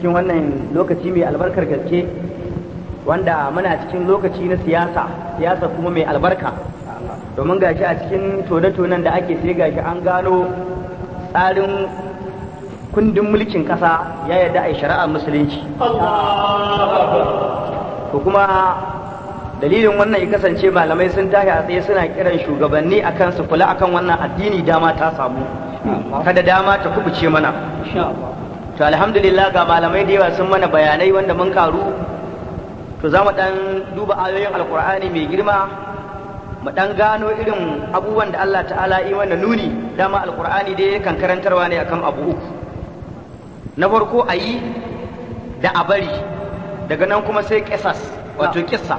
cikin wannan lokaci mai albarkar gaske wanda muna cikin lokaci na siyasa siyasa kuma mai albarka domin gashi a cikin tone-tonen da ake sai gashi an gano tsarin kundin mulkin ƙasa ya yarda a yi shari'ar musulunci ko kuma dalilin wannan ya kasance malamai sun tashi a tsaye suna kiran shugabanni akan su kula akan wannan addini dama ta samu kada dama ta kubuce mana to alhamdulillah ga malamai da yawa sun mana bayanai wanda mun karu to za mu dan duba ayoyin alkur'ani mai girma mu dan gano irin abubuwan da Allah ta'ala yi mana nuni dama alkur'ani dai yakan karantarwa ne akan abu uku na farko a yi da a bari daga nan kuma sai kisas wato kissa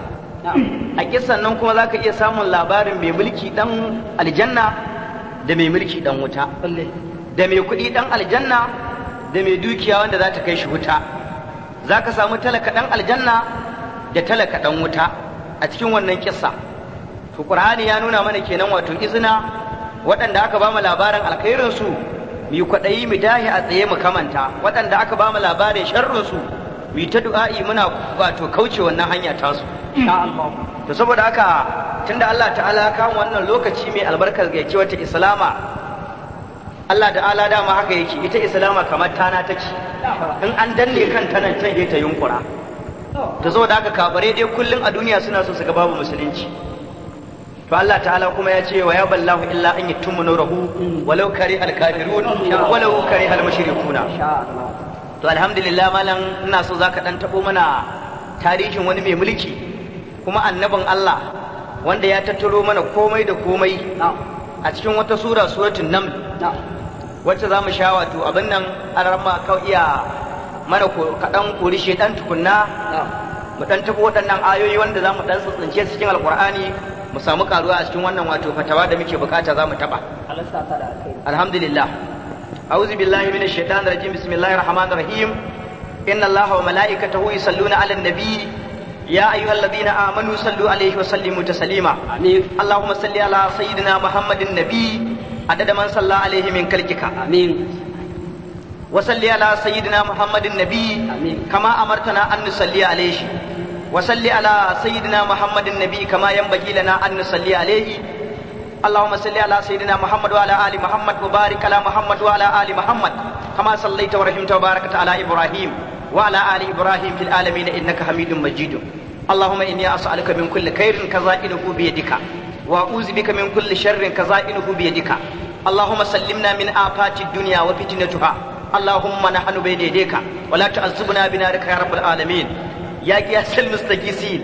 a kissan nan kuma za ka iya samun labarin mai mulki dan aljanna da mai mulki dan wuta da mai kuɗi dan aljanna da mai dukiya wanda za ta kai shi wuta za ka samu talaka dan aljanna da talaka dan wuta a cikin wannan kissa to qur'ani ya nuna mana kenan wato izina waɗanda aka ba mu labarin alkhairin su mu yi kwaɗayi mu dahi a tsaye mu kamanta waɗanda aka ba mu labarin sharrin su mu yi ta du'a'i muna wato kauce wannan hanya tasu to saboda haka tunda Allah ta'ala kawo wannan lokaci mai albarkar gaike wata islama Allah ta'ala dama haka yake ita islama kamar tana take in an danne kan tanan can ta yunkura to saboda haka kabare dai kullun a duniya suna so su ga babu musulunci to Allah ta'ala kuma ya ce wa ya ballahu illa an yatummu nurahu walau kari al-kafirun walau kari al-mushrikuna to alhamdulillah malam ina so zaka dan tabo mana tarihin wani mai mulki kuma annabin Allah wanda ya tattaro mana komai da komai a cikin wata sura suratul naml wacce za mu sha wato abin nan an rama kau iya mana kaɗan kori shedan tukunna mu dan tafi waɗannan ayoyi wanda za mu dan tsince cikin alkur'ani mu samu karuwa a cikin wannan wato fatawa da muke bukata za mu taɓa alhamdulillah أعوذ بالله من الشيطان الرجيم بسم الله الرحمن الرحيم إن الله وملائكته يصلون على النبي يا أيها الذين آمنوا صلوا عليه وسلموا تسليما آمين اللهم صل على سيدنا محمد النبي عدد من صلى عليه من كلكك آمين وصل على سيدنا محمد النبي آمين. كما أمرتنا أن نصلي عليه وصل على سيدنا محمد النبي كما ينبغي لنا أن نصلي عليه اللهم صل على سيدنا محمد وعلى آل محمد وبارك على محمد وعلى آل محمد كما صليت ورحمت وباركت على إبراهيم وعلى آل إبراهيم في العالمين إنك حميد مجيد اللهم إني أسألك من كل خير كزائنه بيدك وأعوذ بك من كل شر كزائنه بيدك اللهم سلمنا من آفات الدنيا وفتنتها اللهم نحن بين يديك ولا تعذبنا بنارك يا رب العالمين يا قياس المستغيثين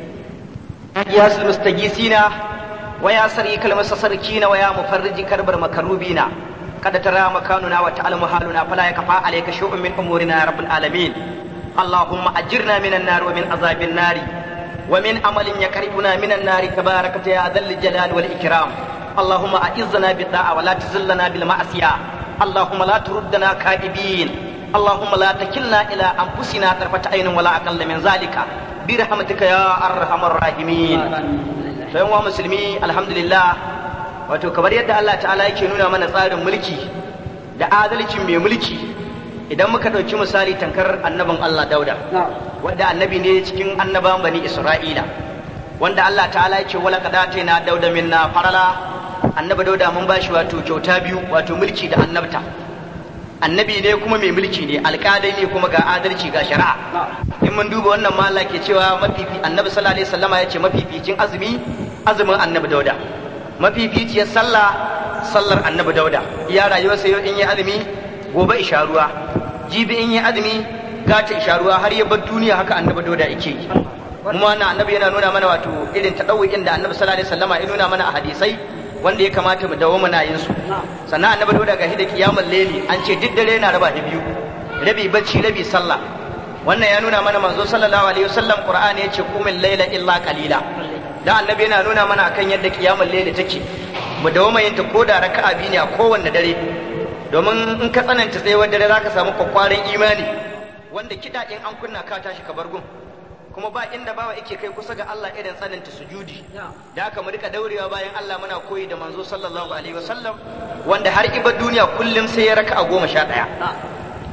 يا قياس المستغيثين ويا سريك المستصركين ويا مفرج كرب المكروبين قد ترى مكاننا وتعلم حالنا فلا يكفى عليك شيء من امورنا يا رب العالمين اللهم اجرنا من النار ومن عذاب النار ومن عمل يقربنا من النار تبارك يا ذا الجلال والاكرام اللهم اعزنا بالطاعه ولا تذلنا بالمعصيه اللهم لا تردنا كائبين اللهم لا تكلنا الى انفسنا طرفه عين ولا اقل من ذلك برحمتك يا ارحم الراحمين sai wa musulmi alhamdulillah wato kamar yadda Allah ta'ala yake nuna mana tsarin mulki da adalcin mai mulki idan muka ɗauki misali tankar annabin Allah dauda wanda annabi ne cikin annaban bani isra'ila wanda Allah ta'ala yake wala kadata na dauda minna farala annabi dauda mun bashi wato kyauta biyu wato mulki da annabta annabi ne kuma mai mulki ne alƙalai ne kuma ga adalci ga shari'a in mun duba wannan ma Allah ke cewa mafifi annabi sallallahu alaihi wasallama ya ce mafificin azumi azumin annabi dauda mafificiyar sallah sallar annabi dauda ya rayuwa sai in yi azumi gobe isha ruwa jibi in yi azumi gata isha ruwa har ya bar duniya haka annabi dauda yake yi kuma wannan annabi yana nuna mana wato irin tadawuin da annabi sallallahu alaihi wasallama ya nuna mana a hadisai wanda ya kamata mu dawo muna yin su sannan annabi dauda ga da kiyamul layli an ce duk dare yana raba da biyu rabi bacci rabi sallah wannan ya nuna mana manzo sallallahu alaihi wasallam qur'ani yace qumil layla illa qalila da annabi yana nuna mana akan yadda kiyamul layli take mu dawo mai ta koda raka'a biyu ne a kowanne dare domin in ka tsananta tsayuwar dare zaka samu kwakwaran imani wanda kida in an kunna ka tashi ka bar gun kuma ba inda bawa yake kai kusa ga Allah irin tsananta sujudi da haka mu rika daurewa bayan Allah muna koyi da manzo sallallahu alaihi wasallam wanda har ibar duniya kullum sai ya raka'a goma sha ɗaya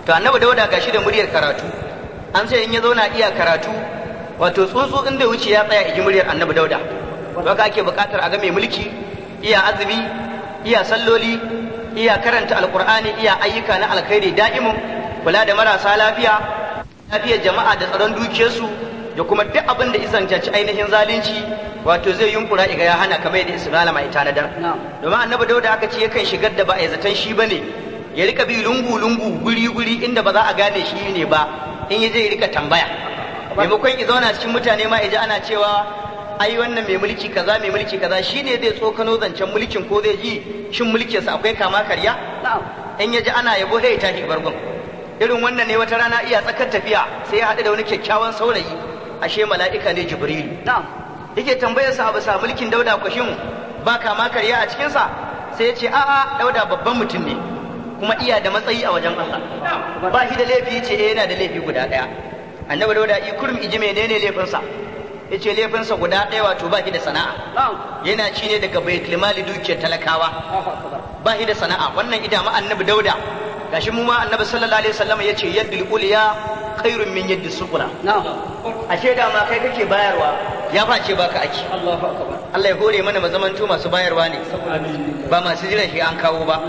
to annabi dauda gashi da muryar karatu an sai in ya zauna iya karatu wato tsuntsu inda wuce ya tsaya iji muryar annabi dauda to haka ake buƙatar a ga mai mulki iya azumi iya salloli iya karanta alqur'ani iya ayyuka na alkhairi da'imun kula da marasa lafiya lafiyar jama'a da tsaron dukiyarsu da kuma duk abin da izantaci ainihin zalunci wato zai yunkura iga ya hana kamar yadda Isma'ila mai tanadar domin annabi Dauda aka ce yakan shigar da ba a zaton shi bane ya rika bi lungu lungu guri guri inda ba za a gane shi ne ba in ya je ya rika tambaya maimakon ya zauna cikin mutane ma ya ana cewa ai wannan mai mulki kaza mai mulki kaza shine zai tsokano zancen mulkin ko zai ji shin mulkinsa akwai kama karya in ya ji ana yabo sai ya tashi bargon irin wannan ne wata rana iya tsakar tafiya sai ya haɗu da wani kyakkyawan saurayi ashe mala'ika ne jibrilu yake tambayar sa abu sa mulkin dauda kwashin ba kama karya a cikinsa sai ya ce a'a dauda babban mutum ne kuma iya da matsayi a wajen Allah ba shi da laifi ce eh yana da laifi guda ɗaya annabi dauda i kurum iji menene laifinsa ya ce laifinsa guda ɗaya wato ba shi da sana'a yana ci ne daga baitul mali dukiyar talakawa ba shi da sana'a wannan ida ma annabi dauda gashi mu ma annabi sallallahu alaihi wasallam ya ce yaddul uliya khairun min yaddi sufura ashe da ma kai kake bayarwa ya face baka aki Allah ya hore mana mazamanto masu bayarwa ne ba masu jiran shi an kawo ba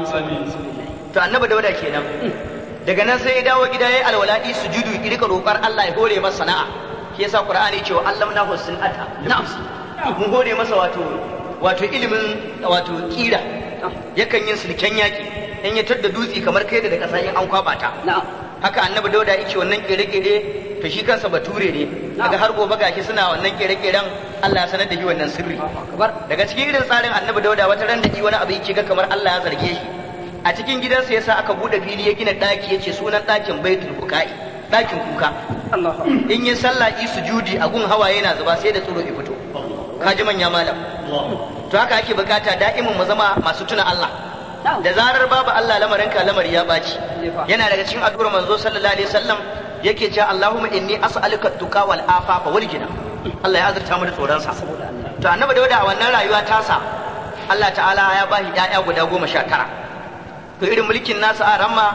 to annabi dauda kenan daga nan sai ya dawo gida yayi alwala'i sujudu ya rika roƙar Allah ya hore masa sana'a shi yasa qur'ani cewa allamna husnata nafsi mun hore masa wato wato ilimin wato kira yakan yin sulken yaki in ya tadda dutse kamar kai da kasa in an kwaba ta haka annabi dauda yake wannan kere-kere to shi kansa bature ne daga har gobe gashi suna wannan kere-keren Allah ya sanar da shi wannan sirri daga cikin irin tsarin annabi dauda wata ran da wani abu yake ga kamar Allah ya zarge shi a cikin gidansa yasa aka bude fili ya gina daki yace sunan dakin baitul bukai dakin kuka in yi sallah yi sujudi a gun hawaye na zuba sai da tsoro ya fito kaji manya malam to haka ake bukata da'imin mu zama masu tuna Allah da zarar babu Allah lamarin ka lamari ya baci yana daga cikin addu'ar manzo sallallahu alaihi wasallam yake cewa Allahumma inni as'aluka tuqa wal afafa wal gina Allah ya azurta mu da tsoron sa to annabi da a wannan rayuwa tasa Allah ta'ala ya bashi ƴaƴa guda goma sha tara to irin mulkin nasa a ramma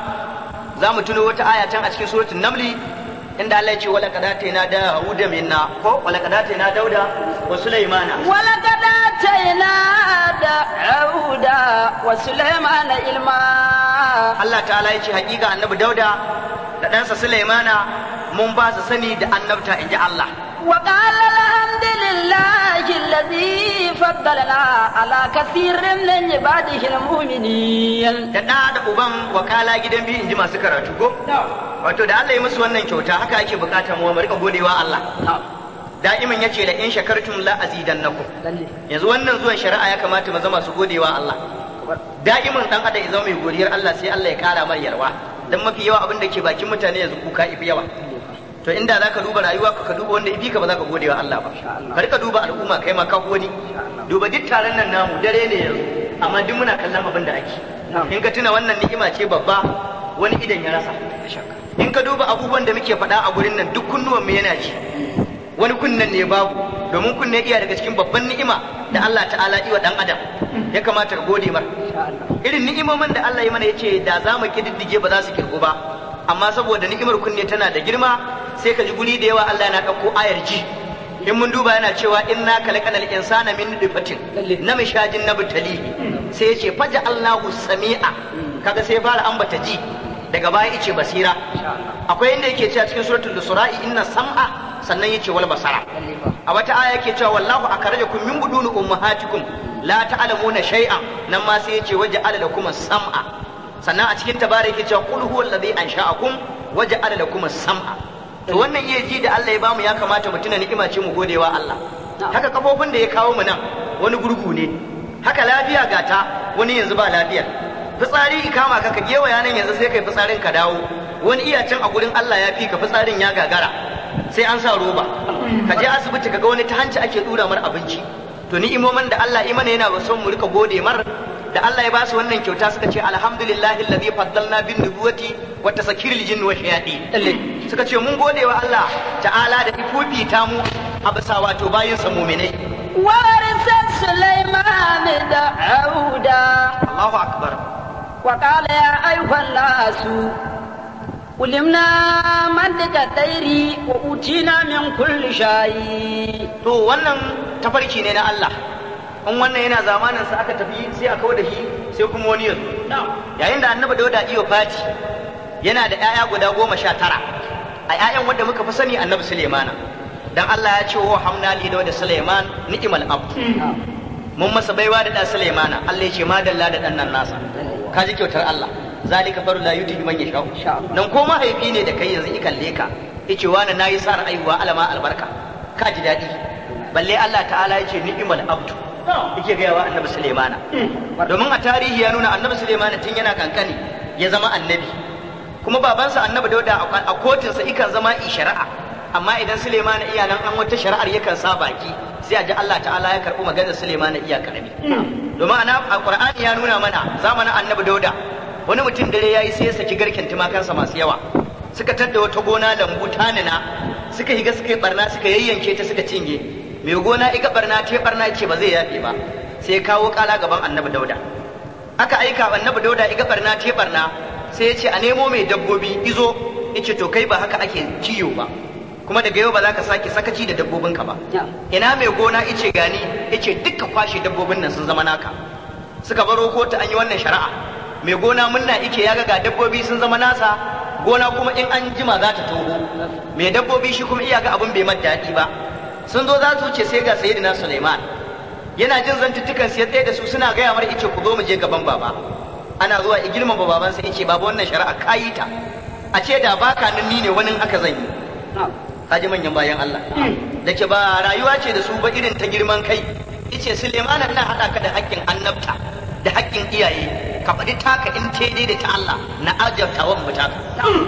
za mu tuno wata aya can a cikin suratul namli inda Allah ya ce wala kadataina da huda minna ko wala kadataina dauda wa sulaimana wala kadataina da auda wa sulaimana ilma Allah ta'ala ya ce hakika annabi dauda da ɗansa sulaimana mun ba su sani da annabta inji Allah وقال الحمد لله الذي فضلنا على كثير من عباده المؤمنين da ɗa da uban wakala gidan biyu inji masu karatu ko wato da Allah ya musu wannan kyauta haka ake bukatar mu mu rika godewa Allah da'iman yace la in shakartum la azidannakum yanzu wannan zuwan shari'a ya kamata mu zama su godewa Allah da'iman dan adam ya zama mai godiyar Allah sai Allah ya kara mar yarwa dan mafi yawa abin da ke bakin mutane yanzu kuka ifi yawa to inda zaka duba rayuwa ka duba wanda ifi ka ba za ka gode wa Allah ba ka rika duba al'umma kai ma ka wani duba duk taron nan namu dare ne yanzu amma duk muna kallon abin da ake in ka tuna wannan ni'ima ce babba wani idan ya rasa in ka duba abubuwan da muke faɗa a gurin nan duk kunnuwan mu yana ji wani kunnen ne babu domin kunne iya daga cikin babban ni'ima da Allah ta'ala iwa dan adam ya kamata ka gode mar irin ni'imomin da Allah ya mana yace da za mu kididdige ba za su kirgu ba amma saboda ni'imar kunne tana da girma sai ka ji guri da yawa Allah yana ɗauko ayar ji in mun duba yana cewa inna khalaqal insana min nutfatin na mishajin nabtali sai ya ce faja Allahu sami'a kaga sai fara ambata ji daga baya yace basira akwai inda yake cewa cikin suratul isra'i inna sam'a sannan yace wal basara a wata aya yake cewa wallahu akhrajakum min buduni ummahatikum la ta'lamuna shay'an nan ma sai yace waja'ala lakum sam'a sannan a cikin tabara yake cewa qul huwa alladhi ansha'akum waja'ala lakum sam'a to wannan iya ji da Allah ya bamu ya kamata mu tuna ni'ima ce mu godewa Allah haka kafofin da ya kawo mu nan wani gurgu ne haka lafiya gata wani yanzu ba lafiyar fitsari kama ka ka gewaya nan yanzu sai kai fitsarin ka dawo wani iya can a gurin Allah ya fi ka fitsarin ya gagara sai an sa roba ka je asibiti ka ga wani ta hanci ake dura mar abinci to ni'imomin da Allah imana yana son mu rika gode mar da Allah ya ba su wannan kyauta suka ce alhamdulillahi alladhi faddalna bin nubuwati wa tasakiril jinni wa shayatin suka ce mun gode wa Allah ta'ala da ifufi ta mu a bisa wato bayin sa mu'minai ورث سليمان داوود Allahu akbar وقال يا أيها الناس علمنا منطق الطير وأوتينا من كل شيء to wannan tafarki ne na Allah in wannan yana zamanin sa aka tafi sai a kawo da shi sai kuma wani yanzu yayin da annabi dauda iyo fati yana da 'ya'ya guda goma sha tara a 'ya'yan wanda muka fi sani annabi sulemana dan Allah ya ce wa hamna li da suleiman ni'mal abd mun masa baiwa da dan sulemana Allah ya ce madalla da dan nan nasa ka ji kyautar Allah zalika faru la yuti man yasha nan ko mahaifi ne da kai yanzu ikalle ka yace wani nayi sa ra'ayuwa alama albarka ka ji daɗi balle Allah ta'ala ya ce ni'mal abdu yake gaya wa annabi Sulaimana domin a tarihi ya nuna annabi Sulaimana tun yana kankani ya zama annabi kuma babansa annabi Dauda a kotinsa ikan zama i shari'a amma idan Sulaimana iya nan an wata shari'ar yakan sa baki sai a ji Allah ta'ala ya karɓi maganar Sulaimana iya karami domin a Qur'ani ya nuna mana zamanin annabi Dauda wani mutum dare yayi sai ya saki garken tumakansa masu yawa suka tadda wata gona lambu tanina suka higa suka yi barna suka yayyanke ta suka cinye mai gona iga barna ta barna ce ba zai yafe ba sai ya kawo kala gaban annabi dauda aka aika annabi dauda iga barna ta barna sai ya ce a nemo mai dabbobi izo yace to kai ba haka ake ciyo ba kuma daga yau ba za ka sake sakaci da dabbobinka ba ina mai gona ice gani yace dukka kwashe dabbobin nan sun zama naka suka baro kotu an yi wannan shari'a mai gona munna ike ya ga dabbobi sun zama nasa gona kuma in an jima za ta toho mai dabbobi shi kuma iya ga abin bai daɗi ba sun zo za su wuce sai ga sayyidina Suleiman yana jin zantuttukan sai tsaye da su suna gaya mar ice ku zo mu je gaban baba ana zuwa i girmama baban sai ice baba wannan shari'a kayi ta a ce da baka nan ni ne wani aka zan yi kaji manyan bayan Allah da ke ba rayuwa ce da su ba irin ta girman kai ice Suleiman na haɗa ka da haƙƙin annabta da haƙƙin iyaye ka faɗi taka in te da ta Allah na ajabta wa mu taka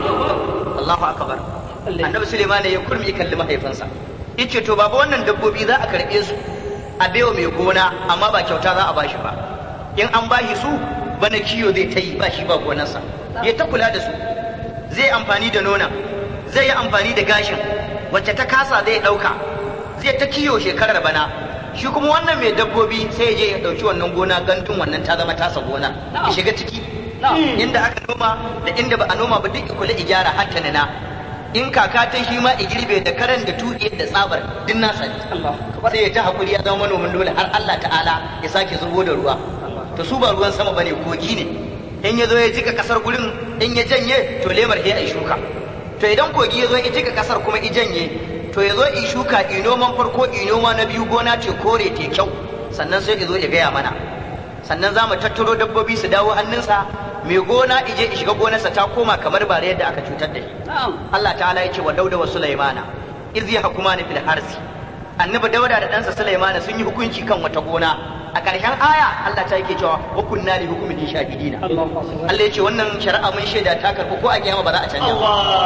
Allahu akbar annabi Suleiman ya kurmi kalli mahaifinsa yace to baba wannan dabbobi za a karɓe su a baiwa mai gona amma ba kyauta za a bashi ba in an bashi su bana kiyo zai ta yi ba shi ba gonarsa ya ta kula da su zai amfani da nona zai yi amfani da gashin wacce ta kasa zai ɗauka zai ta kiyo shekarar bana shi kuma wannan mai dabbobi sai ya je ya ɗauki wannan gona gantun wannan ta zama tasa gona ya shiga ciki inda aka noma da inda ba a noma ba duk kula ijara hatta nana in kaka ta shi ma i girbe da karen da tuƙe da tsabar duk nasa ne sai ya ta hakuri ya zama manomin dole har Allah ta'ala ya sake zubo da ruwa to su ba ruwan sama bane kogi ne in ya zo ya jika kasar gurin in ya janye to lemar he ai shuka to idan kogi ya zo ya jika kasar kuma i janye to ya zo i shuka i noman farko i noma na biyu gona ce kore te kyau sannan sai ya zo ya gaya mana sannan za mu tattaro dabbobi su dawo hannunsa mai gona ije i shiga gonarsa ta koma kamar bare yadda aka cutar da shi Allah ta'ala ya ce wa dauda wa sulaimana iz yahkumani fil harsi annabi dauda da ɗansa sulaimana sun yi hukunci kan wata gona a ƙarshen aya Allah ta yake cewa wa kunna li hukmin shahidina Allah ya ce wannan shari'a mun shaida ta karɓi ko a kiyama ba za a canja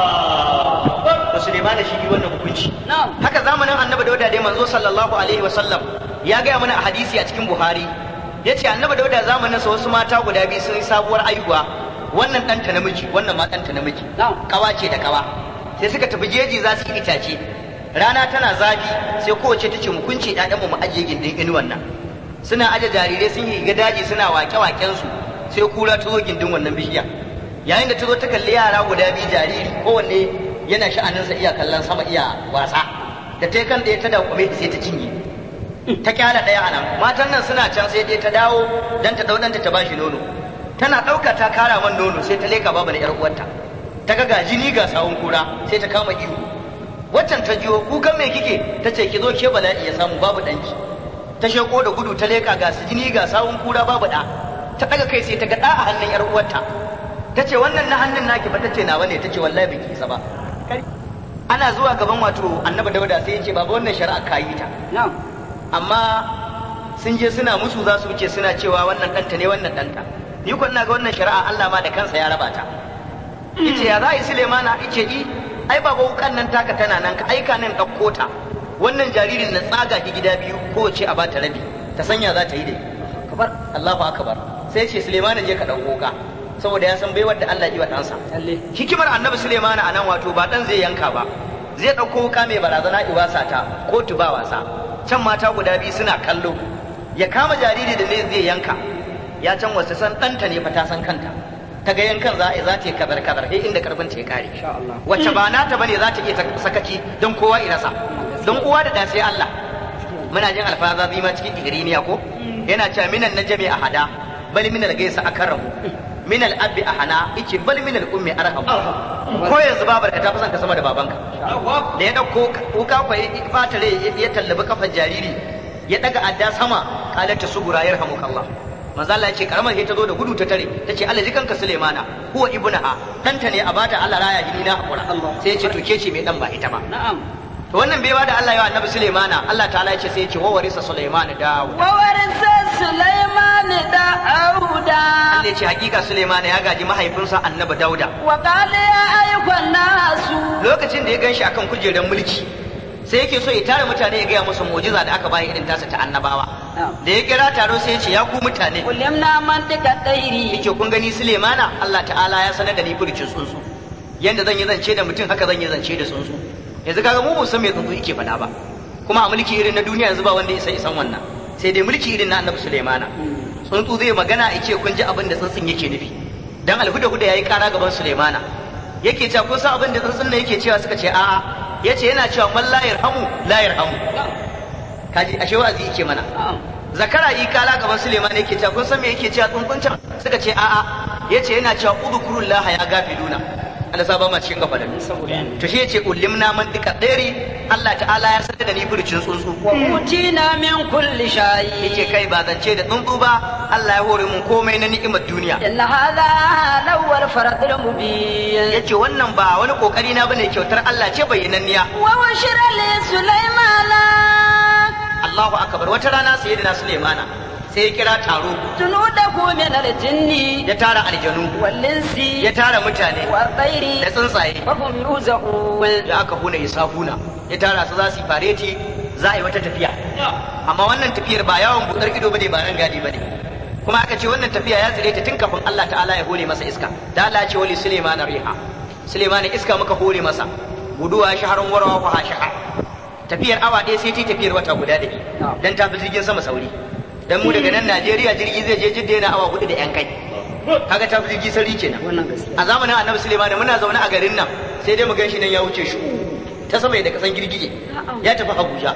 ba to sulaimana shi yi wannan hukunci haka zamanin annabi dauda dai manzo sallallahu alaihi wa sallam ya gaya mana a hadisi a cikin buhari ya ce annabi dauda zamanin sa wasu mata guda biyu sun yi sabuwar aihuwa wannan ɗanta namiji wannan ma ɗanta namiji kawa ce da kawa sai suka tafi jeji za su yi itace rana tana zafi sai kowace ta ce mu kunce ɗaɗanmu mu ajiye gindin inuwan nan suna aje jarirai sun yi ga daji suna wake-waken su sai kura ta zo gindin wannan bishiya yayin da ta zo ta kalli yara guda biyu jariri kowanne yana sha'aninsa iya kallon sama iya wasa da ta kan ɗaya ta daukwame sai ta cinye ta kyala ɗaya a nan matan nan suna can sai dai ta dawo dan ta ɗau ɗanta ta bashi nono tana ɗauka ta kara man nono sai ta leka babu na ƴar uwarta ta ga ga jini ga sawun kura sai ta kama ihu waccan ta jiyo kukan me kike ta ce ki zo ke bala'i ya samu babu ɗanki ta sheko da gudu ta leka ga su jini ga sawun kura babu ɗa ta ɗaga kai sai ta ga ɗa a hannun ƴar uwarta ta ce wannan na hannun naki ba ta ce nawa ne ta ce wallahi biki isa ba ana zuwa gaban wato annabi dauda sai ya ce baba wannan shari'a ka yi ta amma sun je suna musu za su wuce suna cewa wannan ɗanta ne wannan ɗanta ni ko ina ga wannan shari'a Allah ma da kansa ya raba ta yace ya za yi Sulemana yace i ai baba wukan nan taka tana nan ka aika nan ɗauko ta wannan jaririn na tsaga ki gida biyu kowace a bata rabi ta sanya za ta yi dai kabar Allahu akbar sai ce Sulemana je ka ɗauko ka saboda ya san baiwar da Allah yi wa ɗansa hikimar annabi Sulemana a nan wato ba ɗan zai yanka ba zai ɗauko wuka mai barazana iwasa ta ko tuba wasa can mata guda biyu suna kallo ya kama jariri da zai zai yanka ya can wasu san ɗanta ne fa ta san kanta ta ga yankan za a za ta yi kazar kazar sai inda karfin ta ya kare Insha Allah. wacce ba nata bane za ta iya ta- sakaki don kowa irasa don uwa da da sai Allah muna jin alfaza zima cikin igriniya ko yana cewa minan najmi ahada bal minal gaisa akaramu minal abbi ahana ice bal minal ummi arham ko yanzu babar ka ta fi son ka sama da babanka da ya dauko kuka kwa ya fata rai ya tallabi kafar jariri ya daga adda sama kalata sugura yarhamukallah manzo Allah ya ce karamar sai ta zo da gudu ta tare ta ce Allah jikanka Sulaimana huwa ibnaha danta ne a bata Allah raya hini na hakura sai ya ce to ke ce mai dan ba ita ba na'am to wannan bai da Allah ya wa annabi Sulaimana Allah ta'ala ya ce sai ya ce wa warisa Sulaimana Dawud wa warisa Sulaiman Da'uda Allah ya ce hakika Sulaimana ya gaji mahaifinsa annabi Dauda wa qala ya ayyuhan nasu lokacin da ya ganshi akan kujerar mulki sai yake so ya tare mutane ya gaya musu mu'jiza da aka bayi irin tasa ta annabawa da ya kira taro sai ya ce ya ku mutane kulimna mantika dairi yake kun gani Sulemana Allah ta'ala ya sanar da ni furcin tsuntsu yanda zan yi zance da mutum haka zan yi zance da tsuntsu yanzu kaga mu san me tsuntsu yake faɗa ba kuma a mulki irin na duniya yanzu ba wanda ya san isan wannan sai dai mulki irin na Annabi Sulemana tsuntsu zai magana yake kun ji abin da tsuntsun yake nufi dan alhuda huda yayi kara gaban Sulemana yake cewa kun san abin da tsuntsun nan yake cewa suka ce a'a yace yana cewa man la yarhamu la yarhamu kaji ashe wa'azi yake mana zakara yi kala gaban Suleiman yake cewa kun san me yake cewa tsuntsuncin suka ce a'a yace yana cewa udkurullah ya gafiluna Allah sa ba ma cikin gafalan to shi yace ulimna man dika dairi Allah ta'ala ya sanar da ni furcin tsuntsu wa utina min kulli shay yace kai ba zance da tsuntsu ba Allah ya hore mun komai na ni'imar duniya inna hadha lawwal faradul mubin yace wannan ba wani kokari na bane kyautar Allah ce bayyananniya wa washira li sulaimana Allahu akbar wata rana sayyidina Sulaimana sai ya kira taro junudahu min al-jinni ya tara aljanu wal-insi ya tara mutane wa tsairi da tsuntsaye wa hum yuzaun da aka huna ya safuna ya tara su za su yi fareti za a yi wata tafiya amma wannan tafiyar ba yawon budar ido bane ba ran gadi bane kuma aka ce wannan tafiya ya tsire ta tun kafin Allah ta'ala ya hore masa iska da Allah ya ce wali Sulaiman riha Sulaiman iska muka hore masa guduwa shaharun warawa fa hashaha tafiyar awa ɗaya sai ta tafiyar wata guda da dan ta fi jirgin sama sauri dan mu daga nan Najeriya jirgi zai je jidda yana awa hudu da yan kai kaga ta fi jirgi sauri kenan wannan gaskiya a zamanin annabi Sulaiman muna zaune a garin nan sai dai mu gan shi nan ya wuce shi ta sama da kasan girgije ya tafi Abuja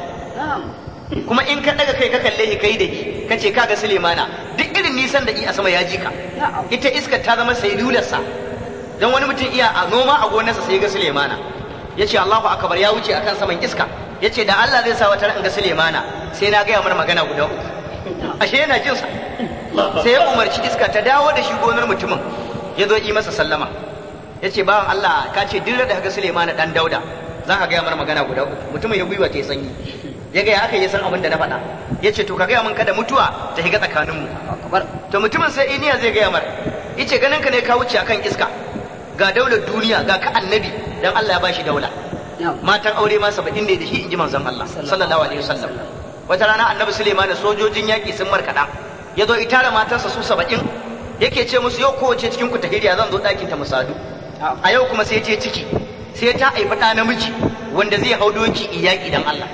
kuma in ka daga kai ka kalle shi kai da shi ka ce kaga Sulemana duk irin nisan da i a sama ya ji ka ita iska ta zama sai lularsa dan wani mutum iya a noma a gonarsa sai ga Sulemana ya ce Allahu akbar ya wuce akan saman iska ya ce da Allah zai sa wata ran ga Sulemana sai na gaya mana magana guda uku ashe yana jin sa sai ya umarci iska ta dawo da shi gonar mutumin ya zo yi masa sallama ya ce bawan Allah ka ce duk da ga Sulemana dan Dauda za ka gaya mana magana guda uku mutumin ya gwiwa ta yi sanyi ya gaya aka yi san abin da na faɗa ya ce to ka gaya min kada mutuwa ta shiga tsakaninmu to mutumin sai iniya zai gaya mar yace ganin ka ne ka wuce akan iska ga daular duniya ga ka annabi dan Allah ya bashi daula matan aure ma saba'in ne da shi inji manzon Allah sallallahu alaihi wasallam wata rana annabi Suleiman da sojojin yaki sun markada ya zo itara matarsa su saba'in yake ce musu yau kowace cikin ku tahiriya zan zo ɗakin ta musadu a yau kuma sai je ciki sai ta haifi ɗa namiji wanda zai hau doki iyaki dan Allah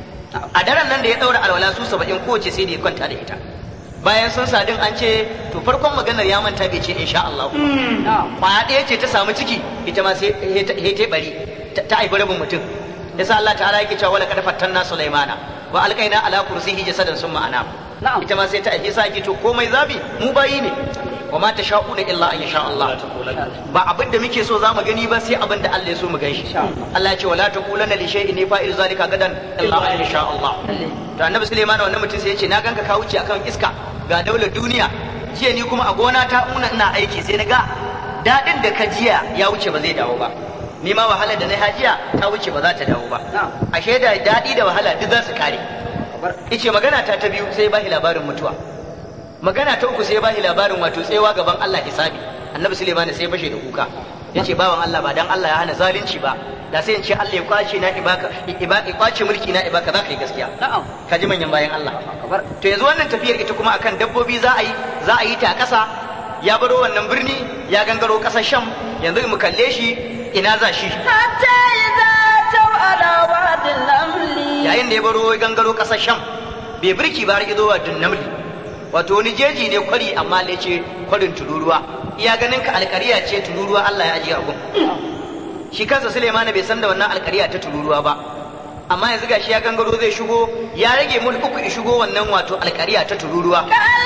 a daren nan da ya ɗaura alwala su saba'in kowace sai da ya kwanta da ita bayan sun sadin an ce to farkon maganar ya manta bai ce insha Allah kwaya ɗaya ce ta samu ciki ita ma sai ta bari ta haifi rabin mutum yasa Allah ta'ala yake cewa wala kad fattanna sulaimana wa alqaina ala kursihi jasadan summa ana ita ma sai ta haifi sa to komai zabi mu bayi ne wa ma tasha'una illa an yasha Allah ba abin da muke so zamu gani ba sai abin da Allah ya so mu gan shi Allah ya ce wala taqulanna li shay'in fa'il zalika gadan illa an yasha Allah to annabi Sulaiman wannan mutum sai ya ce na ganka ka wuce akan iska ga daular duniya jiya ni kuma a gona ta una ina aiki sai na ga dadin da ka jiya ya wuce ba zai dawo ba ni ma wahalar da na hajiya ta wuce ba za ta dawo ba ashe da dadi da wahala duk za su kare ice magana ta ta biyu sai ba shi labarin mutuwa magana ta uku sai ba shi labarin wato tsewa gaban Allah hisabi annabi Sulaiman sai fashe da kuka yace bawan Allah ba dan Allah ya hana zalunci ba da sai in ce Allah ya kwace na ibaka ibaka kwace mulki na ibaka za ka yi gaskiya na'am ka ji manyan bayan Allah to yanzu wannan tafiyar ita kuma akan dabbobi za a yi za a yi ta a ƙasa ya baro wannan birni ya gangaro ƙasar Sham yanzu mu kalle shi ina za shi hatta idza taw ala wadin namli yayin da ya baro gangaro ƙasar Sham bai birki ba har izo wa namli wato wani jeji ne kwari amma ne ce kwarin tururuwa iya ganin ka alƙariya ce tururuwa Allah ya ajiye a gun shi kansa Suleiman bai san da wannan alƙariya ta tururuwa ba amma yanzu gashi ya gangaro zai shigo ya rage mul uku ya shigo wannan wato alƙariya ta tururuwa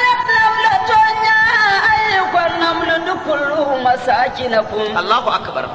Allahu akbar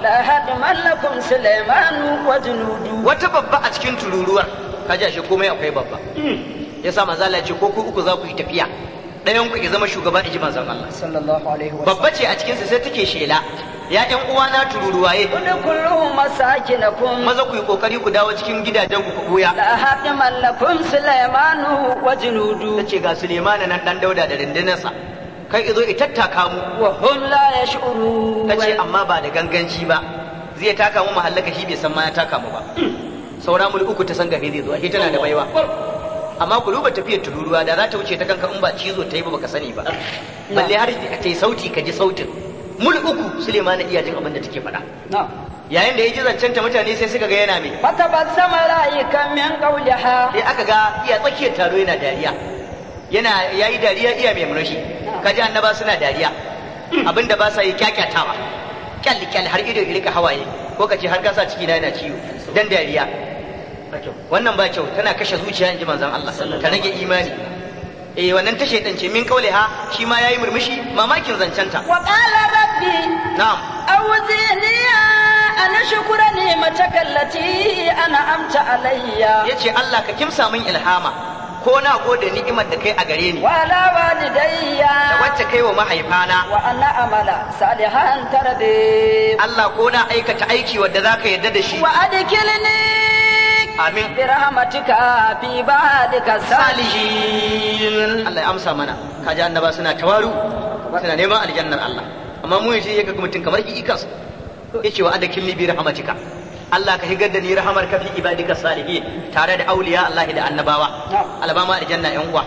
wata babba a cikin tururuwar kaji shi komai akwai babba yasa manzo Allah ya ce ko ku uku za ku yi tafiya ɗayan ku ya zama shugaba in ji manzon Allah sallallahu alaihi wa babba ce a cikin sa sai take shela ya ƴan uwana tururuwaye udkhulu masakinakum maza ku yi kokari ku dawo cikin gidajen ku ku buya la hadiman lakum sulaymanu wa junudu tace ga Sulemana nan dan Dauda da rindinarsa kai izo i tattaka mu wa hum la yash'urun tace amma ba da ganganci ba zai taka mu mahallaka shi bai san ma ya taka mu ba saura mu uku ta san gafe zai zo ashe tana da baiwa amma ku duba tafiyar tururuwa da za ta wuce ta kanka in ba cizo ta yi ba baka sani ba balle har ta yi sauti ka ji sautin mul uku Sulemana iya jin abin da take faɗa na'am yayin da ya ji zancen ta mutane sai suka ga yana mai fatabassama ra'ika min qawliha sai aka ga iya tsakiyar taro yana dariya yana yayi dariya iya mai murmushi kaji annaba suna dariya abinda ba sa yi kyakyatawa kyalli kyalli har ido ya rika hawaye ko kace har kasa ciki na yana ciwo dan dariya wannan ba kyau tana kashe zuciya in ji manzon Allah ta rage imani eh wannan ta shaidan ce min kaule ha shi ma yayi murmushi mamakin zancenta wa qala rabbi na'am awzini an shukura ni'mataka allati an'amta alayya yace Allah ka kimsa min ilhama ko na gode ni'imar da kai a gare ni wa ala walidayya da wacce kai wa mahaifana wa anna amala salihan tardi Allah ko na aikata aiki wadda zaka yarda da shi wa adkilni amin bi rahmatika fi ba'dika salihin Allah ya amsa mana kaji annaba suna tawaru suna neman aljannar Allah amma mu yace yake ga mutum kamar ki ikas yace wa adkilni bi rahmatika Allah ka higar da ni rahamar ka fi ibadika salihin tare da auliya Allah da annabawa albama aljanna yan uwa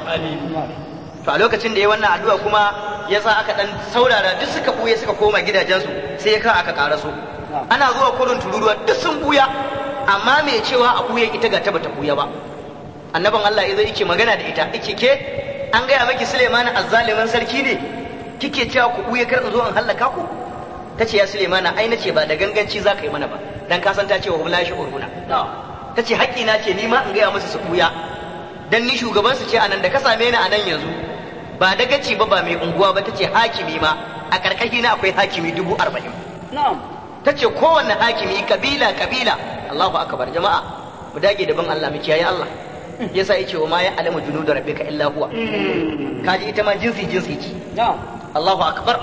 to a lokacin da ya wannan addu'a kuma ya sa aka dan saurara duk suka buye suka koma gidajensu sai ya ka aka karaso ana zuwa kurin tururuwa duk sun buya amma mai cewa a buya ita ga ta bata buya ba annaban Allah ya zo yake magana da ita yake ke an gaya maki Suleiman azzalimin sarki ne kike cewa ku buya kar in zo in hallaka ku tace ya Suleiman ai nace ba da ganganci za ka yi mana ba dan ka san ta ce wa hum la uruna tace haƙƙi na ce ni ma in gaya musu su buya dan ni shugaban su ce anan da ka same ni anan yanzu ba dagaci ba ba mai unguwa ba tace hakimi ma a karkashi na akwai hakimi dubu arba'in na'am tace kowanne hakimi kabila kabila Allahu akbar jama'a mu dage da bin Allah mu kiyaye Allah yasa yace wa ma ya alamu junudu rabbika illa huwa kaji ita ma jinsi jinsi ce na'am Allahu akbar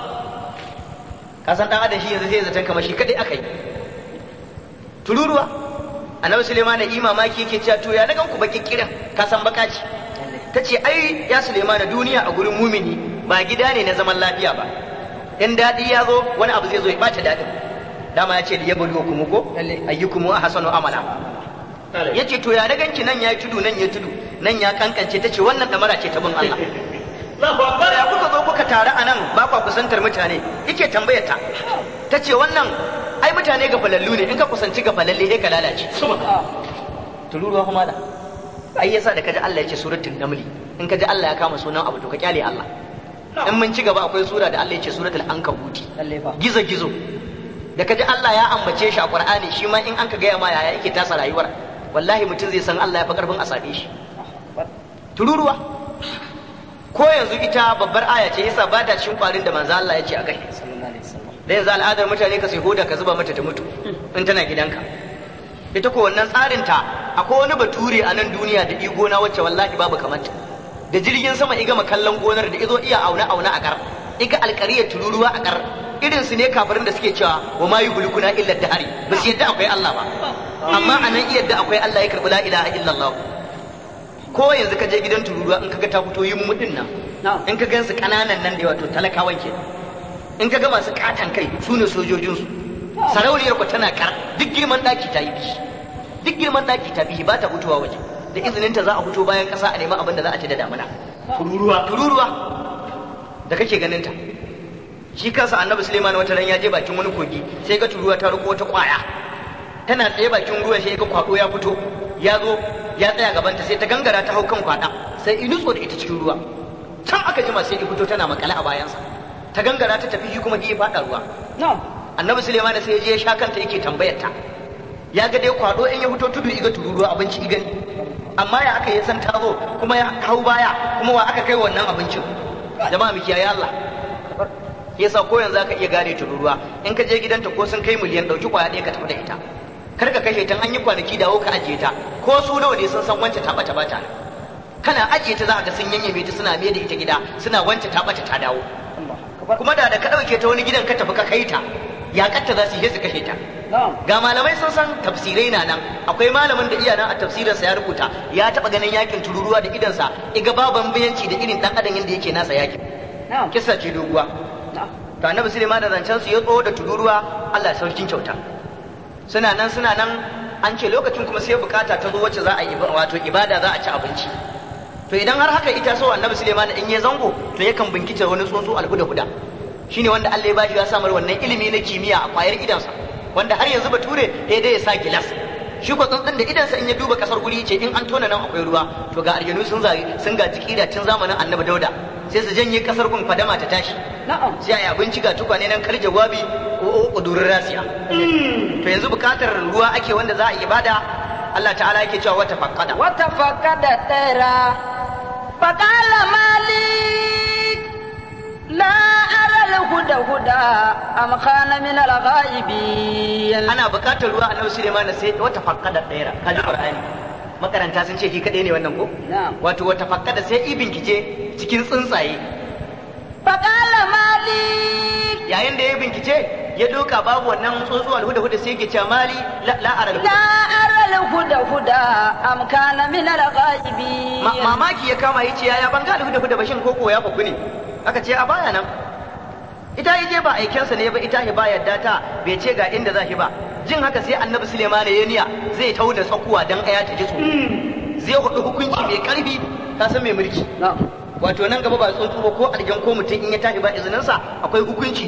ka san dan adam shi yanzu sai zaton kamar shi kadai aka yi tururuwa annabi Suleiman da imamaki yake cewa to ya dagan ku baki kiran ka san baka ce tace ai ya Suleiman duniya a gurin mumini ba gida ne na zaman lafiya ba in dadi ya zo wani abu zai zo ya bata dadin dama ya ce li yabluwakum ko ayyukum ahsanu amala yace to ya daganki nan ya tudu nan ya tudu nan ya kankance tace wannan damara ce ta bin Allah ya kuka zo kuka taru a nan ba kwa kusantar mutane yake tambayar ta ta ce wannan ai mutane ga falallu ne in ka kusanci ga falalle sai ka lalace tururuwa kuma da ai yasa da kaji Allah ya ce suratul namli in kaji Allah ya kama sunan abu to ka kyale Allah in mun ci gaba akwai sura da Allah ya ce suratul ankabuti gizo gizo da kaji Allah ya ambace shi a Qur'ani shi ma in an ka gaya ma yaya yake tasa rayuwar wallahi mutum zai san Allah ya fi karfin a sabe shi tururuwa ko yanzu ita babbar aya ce yasa ba ta cikin kwarin da manzo Allah ya ce a kai da yanzu al'adar mutane ka sai hoda ka zuba mata ta mutu in tana gidanka ita ko wannan tsarin ta akwai wani bature a nan duniya da igona wacce wallahi babu kamanta da jirgin sama iga kallon gonar da izo iya auna auna a kar iga alkariyar tururuwa a kar irin su ne kafirin da suke cewa wa ma yublikuna illa dahari ba su yadda akwai Allah ba amma anan iya yadda akwai Allah ya karbi la ilaha illallah ko yanzu ka je gidan tururuwa in kaga ta fito yin mudin nan in ka gansu kananan nan da wato talakawan ke in ka ga masu katan kai su ne sojojinsu sarauniyar ku tana kar duk girman daki ta yi bishi duk girman daki ta bishi ba ta fitowa waje da izinin ta za a fito bayan kasa a neman abin da za a ci da damuna tururuwa tururuwa da kake ganin ta shi kansa annabi suleiman wata ran ya je bakin wani kogi sai ga tururuwa ta riko wata kwaya tana tsaye bakin ruwan sai ga kwado ya fito ya zo ya tsaya gabanta sai ta gangara ta hau kan kwada sai in nutso da ita cikin ruwa can aka jima sai ya fito tana makale a bayansa ta gangara ta tafi shi kuma ya faɗa ruwa na'am annabi suleiman sai ya je ya sha kanta yake tambayar ta ya ga dai kwado in ya fito tudu iga tururuwa abinci igani amma ya aka yi san ta zo kuma ya hau baya kuma wa aka kai wannan abincin jama'a miki ya Allah yasa ko yanzu aka iya gane tururuwa in ka je gidanta ko sun kai miliyan dauki kwaya ɗaya ka tafi da ita kar ka kashe ta an yi kwanaki dawo ka ajiye ta ko su nawa ne sun san wance ta bata bata kana ajiye ta za ka ga sun yanyame ta suna mai da ita gida suna wance ta bata ta dawo kuma da da ka ɗauke ta wani gidan ka tafi ka kai ta ya katta za su yi su kashe ta na'am ga malamai sun san tafsirai na nan akwai malamin da iya nan a tafsirinsa ya rubuta ya taɓa ganin yakin tururuwa da idansa iga baban bayanci da irin ɗan adam yadda yake nasa yakin na'am kisa ce doguwa na'am to annabi Suleiman da zancen su ya tso da tururuwa Allah sarkin kyauta suna nan suna nan an ce lokacin kuma sai bukata ta zo wacce za a yi wato ibada za a ci abinci to idan har haka ita so annabi Suleiman in ya zango to yakan bincike wani tsuntsu alhuda huda shine wanda Allah ya bashi ya samar wannan ilimi na kimiyya a kwayar idansa wanda har yanzu bature sai dai ya sa gilas shi ko tsuntsun da idansa in ya duba kasar guri ce in an tona nan akwai ruwa to ga aljanu sun zagi sun gaji kida tun zamanin annabi dauda sai su janye kasar gun fadama ta tashi na'am sai a yi abinci ga tukwane nan kar jawabi ko kudurin rasiya to yanzu bukatar ruwa ake wanda za a yi ibada Allah ta'ala yake cewa wata fakkada وتفقد الطير فقال مالك لا أرى الهدى هدى أم كان من الغائبين ana bukatar ruwa annabi Sulaiman sai wata fakkada ɗaya kaji Qur'ani makaranta sun ce shi kadai ne wannan ko نعم wato wata fakkada sai ibin kice cikin tsuntsaye فقال مالك yayin da ya bincike ya doka babu wannan tsuntsu alhuda huda sai yake cewa mali la la aral huda لا أرى الهدى هدى أم كان من الغائبين Ma- mamaki ya kama yace yaya ban ga alhuda huda bashin koko ya faku ne aka ce a baya nan ita yaje ba aikensa ne ba ita ya ba yadda ta bai ce ga inda za shi ba jin haka sai annabi Suleiman ya niya zai tauna tsakuwa dan aya ta ji tsoro zai hudu hukunci mai karfi ka san mai mulki نعم wato nan gaba ba tsuntsu ba ko aljan ko mutum in ya tashi ba izininsa akwai hukunci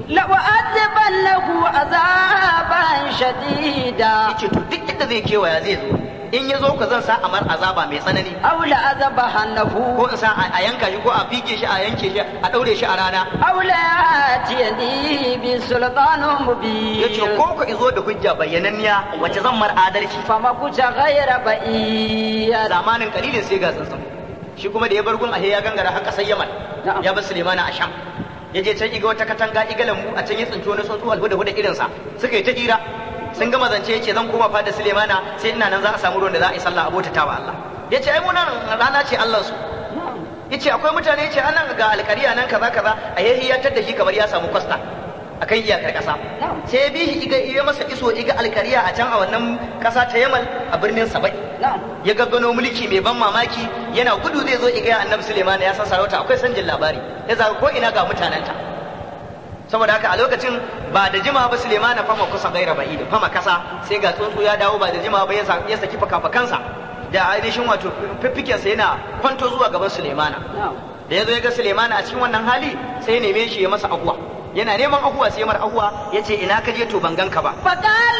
لأعذبنه عذابا شديدا yace to duk inda zai kewaya zai zo in ya zo ka zan sa amar azaba mai tsanani أو لأذبحنه ko in sa a yanka shi ko a fige shi a yanke shi a daure shi a rana أو ليأتيني بسلطان مبين yace ko ka izo da hujja bayyananniya wacce zan mar adalci فمكث غير بعيد zamanin kalilin sai ga tsantsan shi kuma da ya bar gun ahe ya gangara har kasar Yaman Na'am. ya bar Sulemana a Sham ya je can iga wata katanga iga lambu a can ya tsinci wani tsuntsu alhuda huda irin sa suka yi ta hira sun gama zance yace zan koma fada Sulemana sai ina nan za a samu ruwan da za a yi sallah abota ta wa Allah yace ai mu nan rana ce Allah su نعم yace akwai mutane yace anan ga alkariya nan kaza kaza a yahiyatar da shi kamar ya samu kwasta akan iyakar kasa Na'am. sai ya bi shi iga iya masa iso iga alkariya a can a wannan kasa ta Yamal a birnin Sabai نعم ya gaggano mulki mai ban mamaki yana gudu zai zo iga annabi Suleiman ya san sarauta akwai sanjin labari ya zaga ko ina ga mutanenta saboda haka a lokacin ba da jima ba Suleiman fama kusa gaira ba'id fama kasa sai ga tsuntsu ya dawo ba da jima ba ya sa- ya saki fakafakansa da ainihin wato fiffikensa yana kwanto zuwa gaban Suleimana نعم da ya zo ya ga Suleimana a cikin wannan hali sai ya neme shi ya masa ahuwa yana neman ahuwa sai ya mar ahuwa ya ce ina ka je to ban ganka ba فقال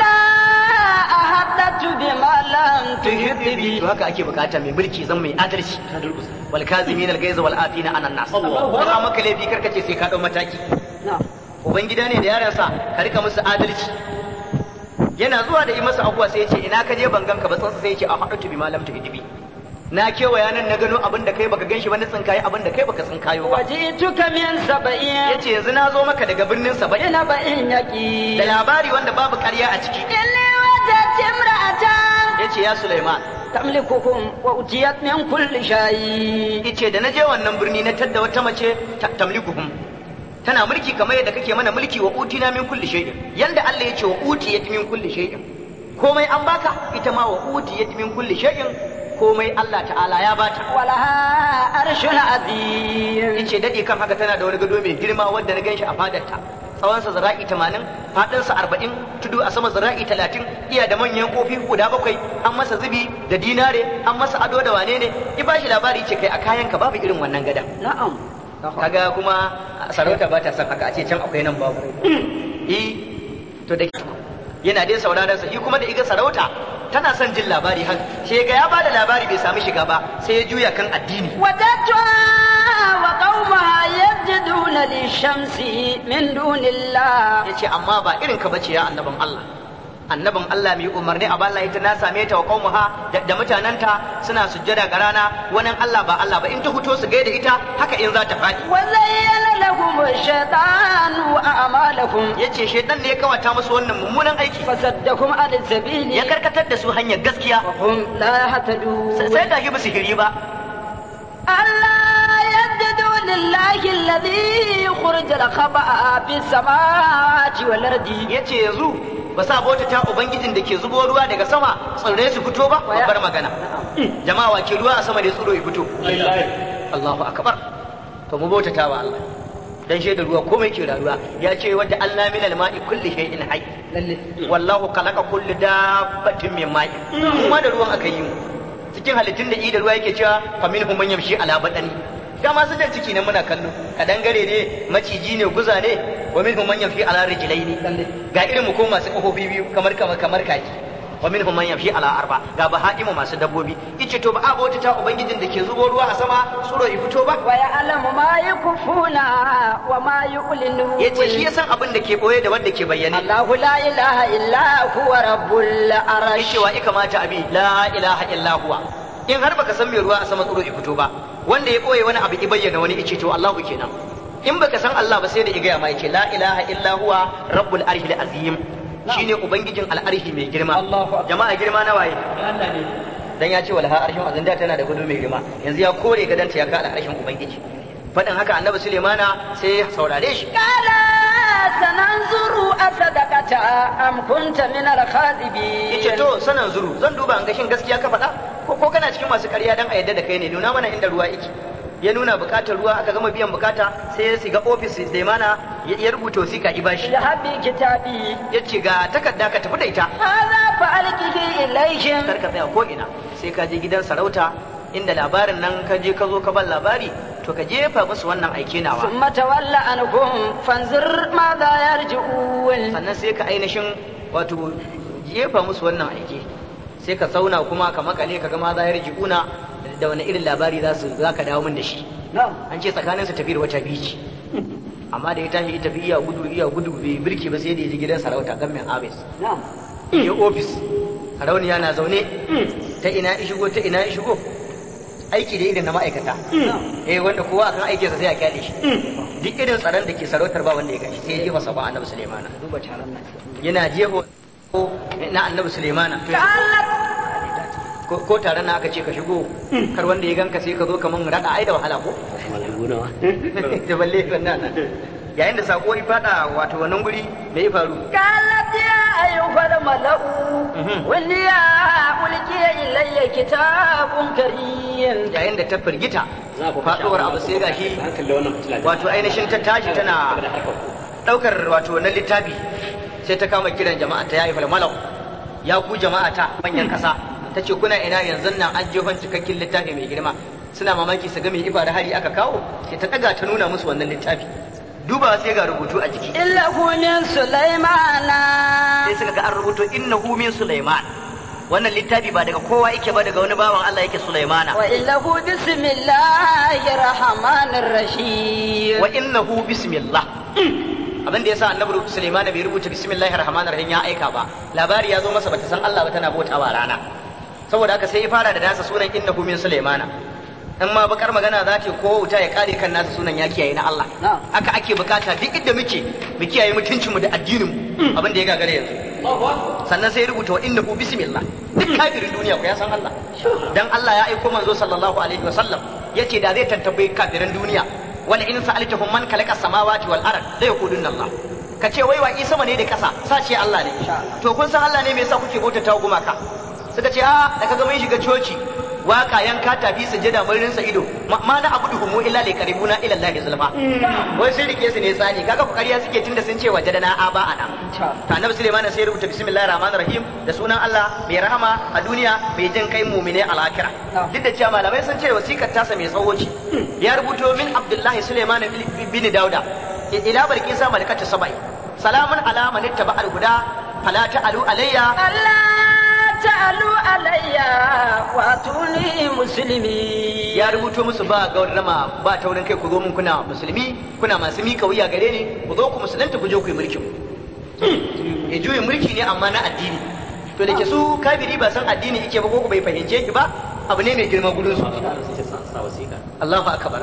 أحدثت بما لم تحط به to haka ake bukata mai mulki zan mai adalci wal kazimin al gaiz wal afina an nas ba maka laifi karka ce sai ka dau mataki نعم ubangida ne da yaransa ka rika musu adalci yana zuwa da yi masa abuwa sai ya ce ina ka je ban ganka ba tsansa sai ya ce a haɗu bi malam ta hidibi na kewaya nan na gano abin da kai baka ganshi ba na tsinkaye abin da kai baka tsinkayo ba وجئتك من سبعين yace yanzu na zo maka daga birnin Saba'in بنبأ da يقين labari wanda babu ƙarya a ciki إني وجدت امرأة yace ya Sulaiman تملكهم وأتيت من كل شيء yace da na je wannan birni na tadda wata mace ta- tamlikuhum tana mulki kamar yadda kake mana mulki wa utina min kulli shay'in yanda Allah ya ce wa utiyat min kulli shay'in komai an baka ita ma wa utiyat min kulli shay'in komai Allah ta'ala ya bata ولها عرش عظيم yace dade kan haka tana da wani gado mai girma wanda na ganshi a fadarta tsawonsa zira'i 80 fadinsa 40 tudu a sama zira'i 30 iya da manyan kofi guda bakwai an masa zubi da dinare an masa ado da wane ne ki bashi labari ce kai a kayanka babu irin wannan gadan نعم kaga kuma sarauta ba ta son haka a ce can akwai nan babu eh to da yana dai sauraron sa shi kuma da iga sarauta tana son jin labari har sai ga ya bada labari bai sami shiga ba sai ya juya kan addini وجدتها وقومها يسجدون للشمس من دون الله yace amma ba irin ka bace ya annabin Allah annabin Allah mai umarni a balla ita na same ta wa qaumuha da, da mutananta suna sujjada ga rana wannan Allah ba Allah ba in ta fito su gaida ita haka in za ta faɗi وزين لهم الشيطان أعمالكم yace shedan ne ya kawata musu wannan mummunan aiki فصدكم عن السبيل ya karkatar da su hanyar gaskiya وهم لا يهتدون sai ga ba su hiri ba ألا يسجدوا لله الذي خرج الخبأ في السماوات والأرض yace yanzu ba sa bauta ta ubangijin da ke zubo ruwa daga sama tsirrai su fito ba babbar magana jama'a wa ke ruwa a sama da tsiro ya fito Allahu akbar to mu bauta ta wa Allah dan shaidar ruwa komai ke rayuwa ya ce wadda Allah min al-ma'i kulli shay'in hayy wallahu khalaqa kulli dabbatin min ma'i kuma da ruwan aka yi mu cikin halittun da da ruwa yake cewa fa minhum man yamshi ala badani dama su jan ciki ne muna kallo kadangare ne maciji ne guza ne wa minhum man yamshi ala rijlaini ga irin mu ko masu kafofi biyu kamar kamar kamar kaki wa minhum man yamshi ala arba ga bahaimu masu dabbobi ice to ba a bauta ta ubangijin da ke zubo ruwa a sama tsuro ya fito ba ويعلم ما يكفون وما يعلنون yace shi ya san abin da ke boye da wanda ke bayyane الله لا إله إلا هو رب العرش yace wa kamata abi la ilaha illa huwa in har baka san me ruwa a sama tsuro ya fito ba wanda ya boye wani abu ya bayyana wani ice to Allahu kenan in baka san Allah ba sai da igaya ma yace la ilaha illa huwa rabbul arshil azim shine ubangijin al'arshi mai girma Allahu akbar. jama'a girma na waye dan ya ce walha arshin azin da tana da gudu mai girma yanzu ya kore gadanta ya kada arshin ubangiji faɗin haka annabi Sulaimana sai ya saurare shi قال سننظر أصدقت أم كنت من الكاذبين yace to sanan zuru zan duba an ga shin gaskiya ka faɗa ko ko kana cikin masu ƙarya dan a yadda da kai ne nuna mana inda ruwa yake ya nuna bukatar ruwa aka gama biyan bukata sai ya shiga ofis Sulaimana ya ya rubuta wasiƙa ibashi اذهب بكتابي yace ga takarda ka tafi da ita هذا فألقه إليهم kar ka tsaya ko ina sai ka je gidan sarauta inda labarin nan ka je ka zo ka ban labari to ka jefa musu wannan aike nawa ثم تول عنهم فانظر ماذا يرجعون sannan sai ka ainihin wato jefa musu wannan aike sai ka zauna kuma ka makale ka ga ma za ya rijiuna da wani irin labari za su za ka dawo min da shi نعم an ce tsakanin su tafiyar wata biyu ce amma da ya tashi tafi iya gudu iya gudu bai birki ba sai da ya je gidan sarauta gamin abis نعم ya ofis sarauniya na zaune ta ina ya shigo ta ina ya shigo aiki da irin na ma'aikata eh wanda kowa akan aikinsa sai a kyale shi duk irin tsaron da ke sarautar ba wanda ya gashi sai ya jefa sabon annabi sulaimana duba taron nan yana jeho na annabi sulaimana to ko ko taron na aka ce ka shigo kar wanda ya ganka sai ka zo kaman rada ai da wahala ko da balle wannan nan yayin da sako ya fada wato wannan guri me ya faru قالت يا أيها الملأ ولي ألقي إلي كتاب كريم yayin da ta firgita faduwar abu sai gashi wato ainihin ta tashi tana daukar wato wannan littafi sai ta kama kiran jama'a ta yayi falmalau ya ku jama'a ta manyan kasa ta ce kuna ina yanzu nan an jefan cikakken littafi mai girma suna mamaki su ga mai ifa da hari aka kawo sai ta daga ta nuna musu wannan littafi duba sai ga rubutu a jiki إنه من سليمان sai suka ga an rubuto innahu min sulaiman wannan littafi ba daga kowa yake ba daga wani bawan Allah yake sulaimana وإنه بسم الله الرحمن الرحيم wa innahu bismillah abin da yasa annabi Sulaiman bai rubuta bismillahir rahmanir rahim ya aika ba labari ya zo masa bata san Allah ba tana bautawa rana saboda haka sai ya fara da nasa sunan innahu min Sulaimana in ma bakar magana za ta ko wuta ya kare kan nasa sunan ya kiyaye na Allah Na'am. haka ake bukata duk inda muke mu kiyaye mutuncinmu da addinin mu abin da ya gagare yanzu sannan sai ya rubuta wa innahu bismillah duk kafirin duniya ko ya san Allah dan Allah ya aiko manzo sallallahu alaihi wasallam yace da zai tantabe kafirin duniya wala in sa'altahum man khalaqa samawati wal ard la yaqulunna Allah ka ce wai wa isa ne da kasa sace Allah ne to kun san Allah ne me yasa kuke bautata gumaka suka ce a da kaga mun shiga coci waka yanka tafi sujada mun rinsa ido ma ma na abudu humu illa li qaribuna ila Allah zulfa wai sun rike su ne tsani kaga ku kariya suke tunda sun ce wajadana aba ana to annabi Sulaiman sai ya rubuta bismillahir rahmanir rahim da sunan Allah mai rahama a duniya mai jin kai mu'mine a lahira duk da cewa malamai sun ce wasikar tasa mai tsawo ce ya rubuto min Abdullahi Sulaiman bin Dauda ila barkisa malakatu sabai salamun ala man ittaba al-huda fala ta'alu alayya ألا تعلوا علي واتوني مسلمين ya rubuto musu ba gaurama ba taurin kai ku zo mun kuna musulmi kuna masu mika wuya gare ni ku zo ku musulunta ku je ku yi mulkin ya juyin mulki ne amma na addini to da ke su kafiri ba san addini yake ba ko ku bai fahimce ki ba abu ne mai girma gurin su Allahu akbar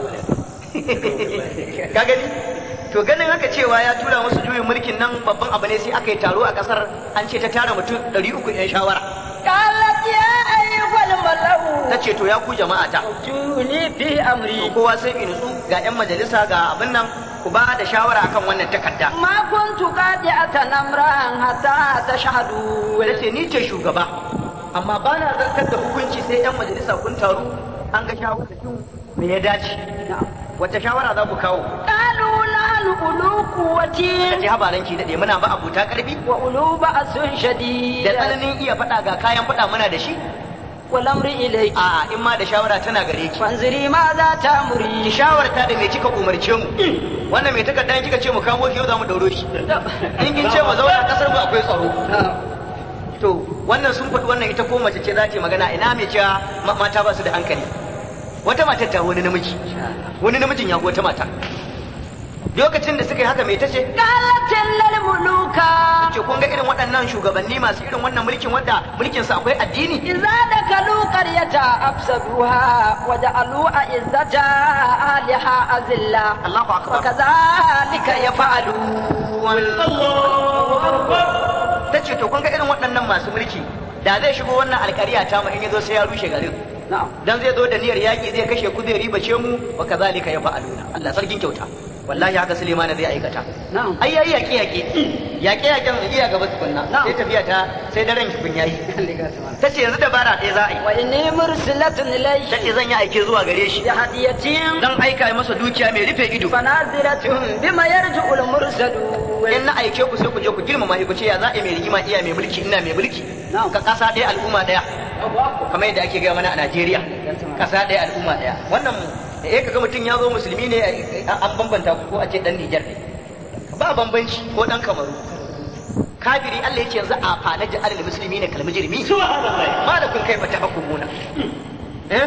ka gani to ganin haka cewa ya tura musu juyin mulkin nan babban abu ne sai aka yi taro a kasar an ce ta tara mutum 300 yan shawara قالت يا أيها الملأ ta ce to ya ku jama'a ta ائتوني في to أمري kowa sai in nutsu ga yan majalisa ga abin nan ku ba da shawara akan wannan takarda ما كنت قاطعة أمرا حتى تشهدوا ta ce ni ce shugaba amma ba na zartar da hukunci sai yan majalisa kun taru an ga shawara me ya dace wata shawara za ku kawo قالوا نحن أولو قوة ta ce habaran ki daɗe muna ba abuta ƙarfi وأولو بأس شديد da tsananin iya faɗa ga kayan faɗa muna da shi والأمر إليك a in ma da shawara tana gare ki فانظري ماذا ki تأمرين shawarta da me kika umarce mu wannan mai takarda in kika ce mu kamo shi yau za mu dauro shi in kin ce mu zauna kasar mu akwai tsaro to wannan sun faɗi wannan ita ko mace ce za ta yi magana ina mai cewa ma- mata ba su da hankali wata matar ta wani namiji wani namijin ya wata mata lokacin da suka yi haka mai ta ce قالت إن الملوك ce kun ga irin waɗannan shugabanni masu irin wannan mulkin wanda mulkin su akwai addini إذا دخلوا قرية أفسدوها وجعلوا أعزة أهلها أذلة Allahu akbar وكذلك يفعلون ta ce to kun ga irin waɗannan masu mulki da zai shigo wannan alƙariya ta mu in yazo sai ya rushe garin نعم dan zai zo da niyyar yaƙi zai kashe ku zai ribace mu wa kazalika ya fa'aluna Allah sarkin kyauta wallahi haka Suleiman zai aikata نعم ai yayi yaƙe yaƙe yaƙe yaƙen iya gaba tukunna Na'am. sai tafiya ta sai daren ki kun yayi tace yanzu dabara ɗaya za a yi وإني مرسلة إليه tace zan yi aike zuwa gare shi بهدية dan aika masa dukiya mai rufe ido فنازلة بما يرجع المرسلون in na aike ku sai ku je ku girmama shi ku ce ya za a yi mai rigima iya mai mulki ina mai mulki Na'am. ka kasa ɗaya al'umma ɗaya kamar yadda ake gaya mana a Najeriya kasa ɗaya al'umma ɗaya wannan eh kaga mutum ya zo musulmi ne an bambanta ko a ce dan Nijar ne ba bambanci ko dan Kamaru kafiri Allah ya ce yanzu a fana ja'alil musulmi ne kalmi jirmi ma da kun kai fata hukumuna eh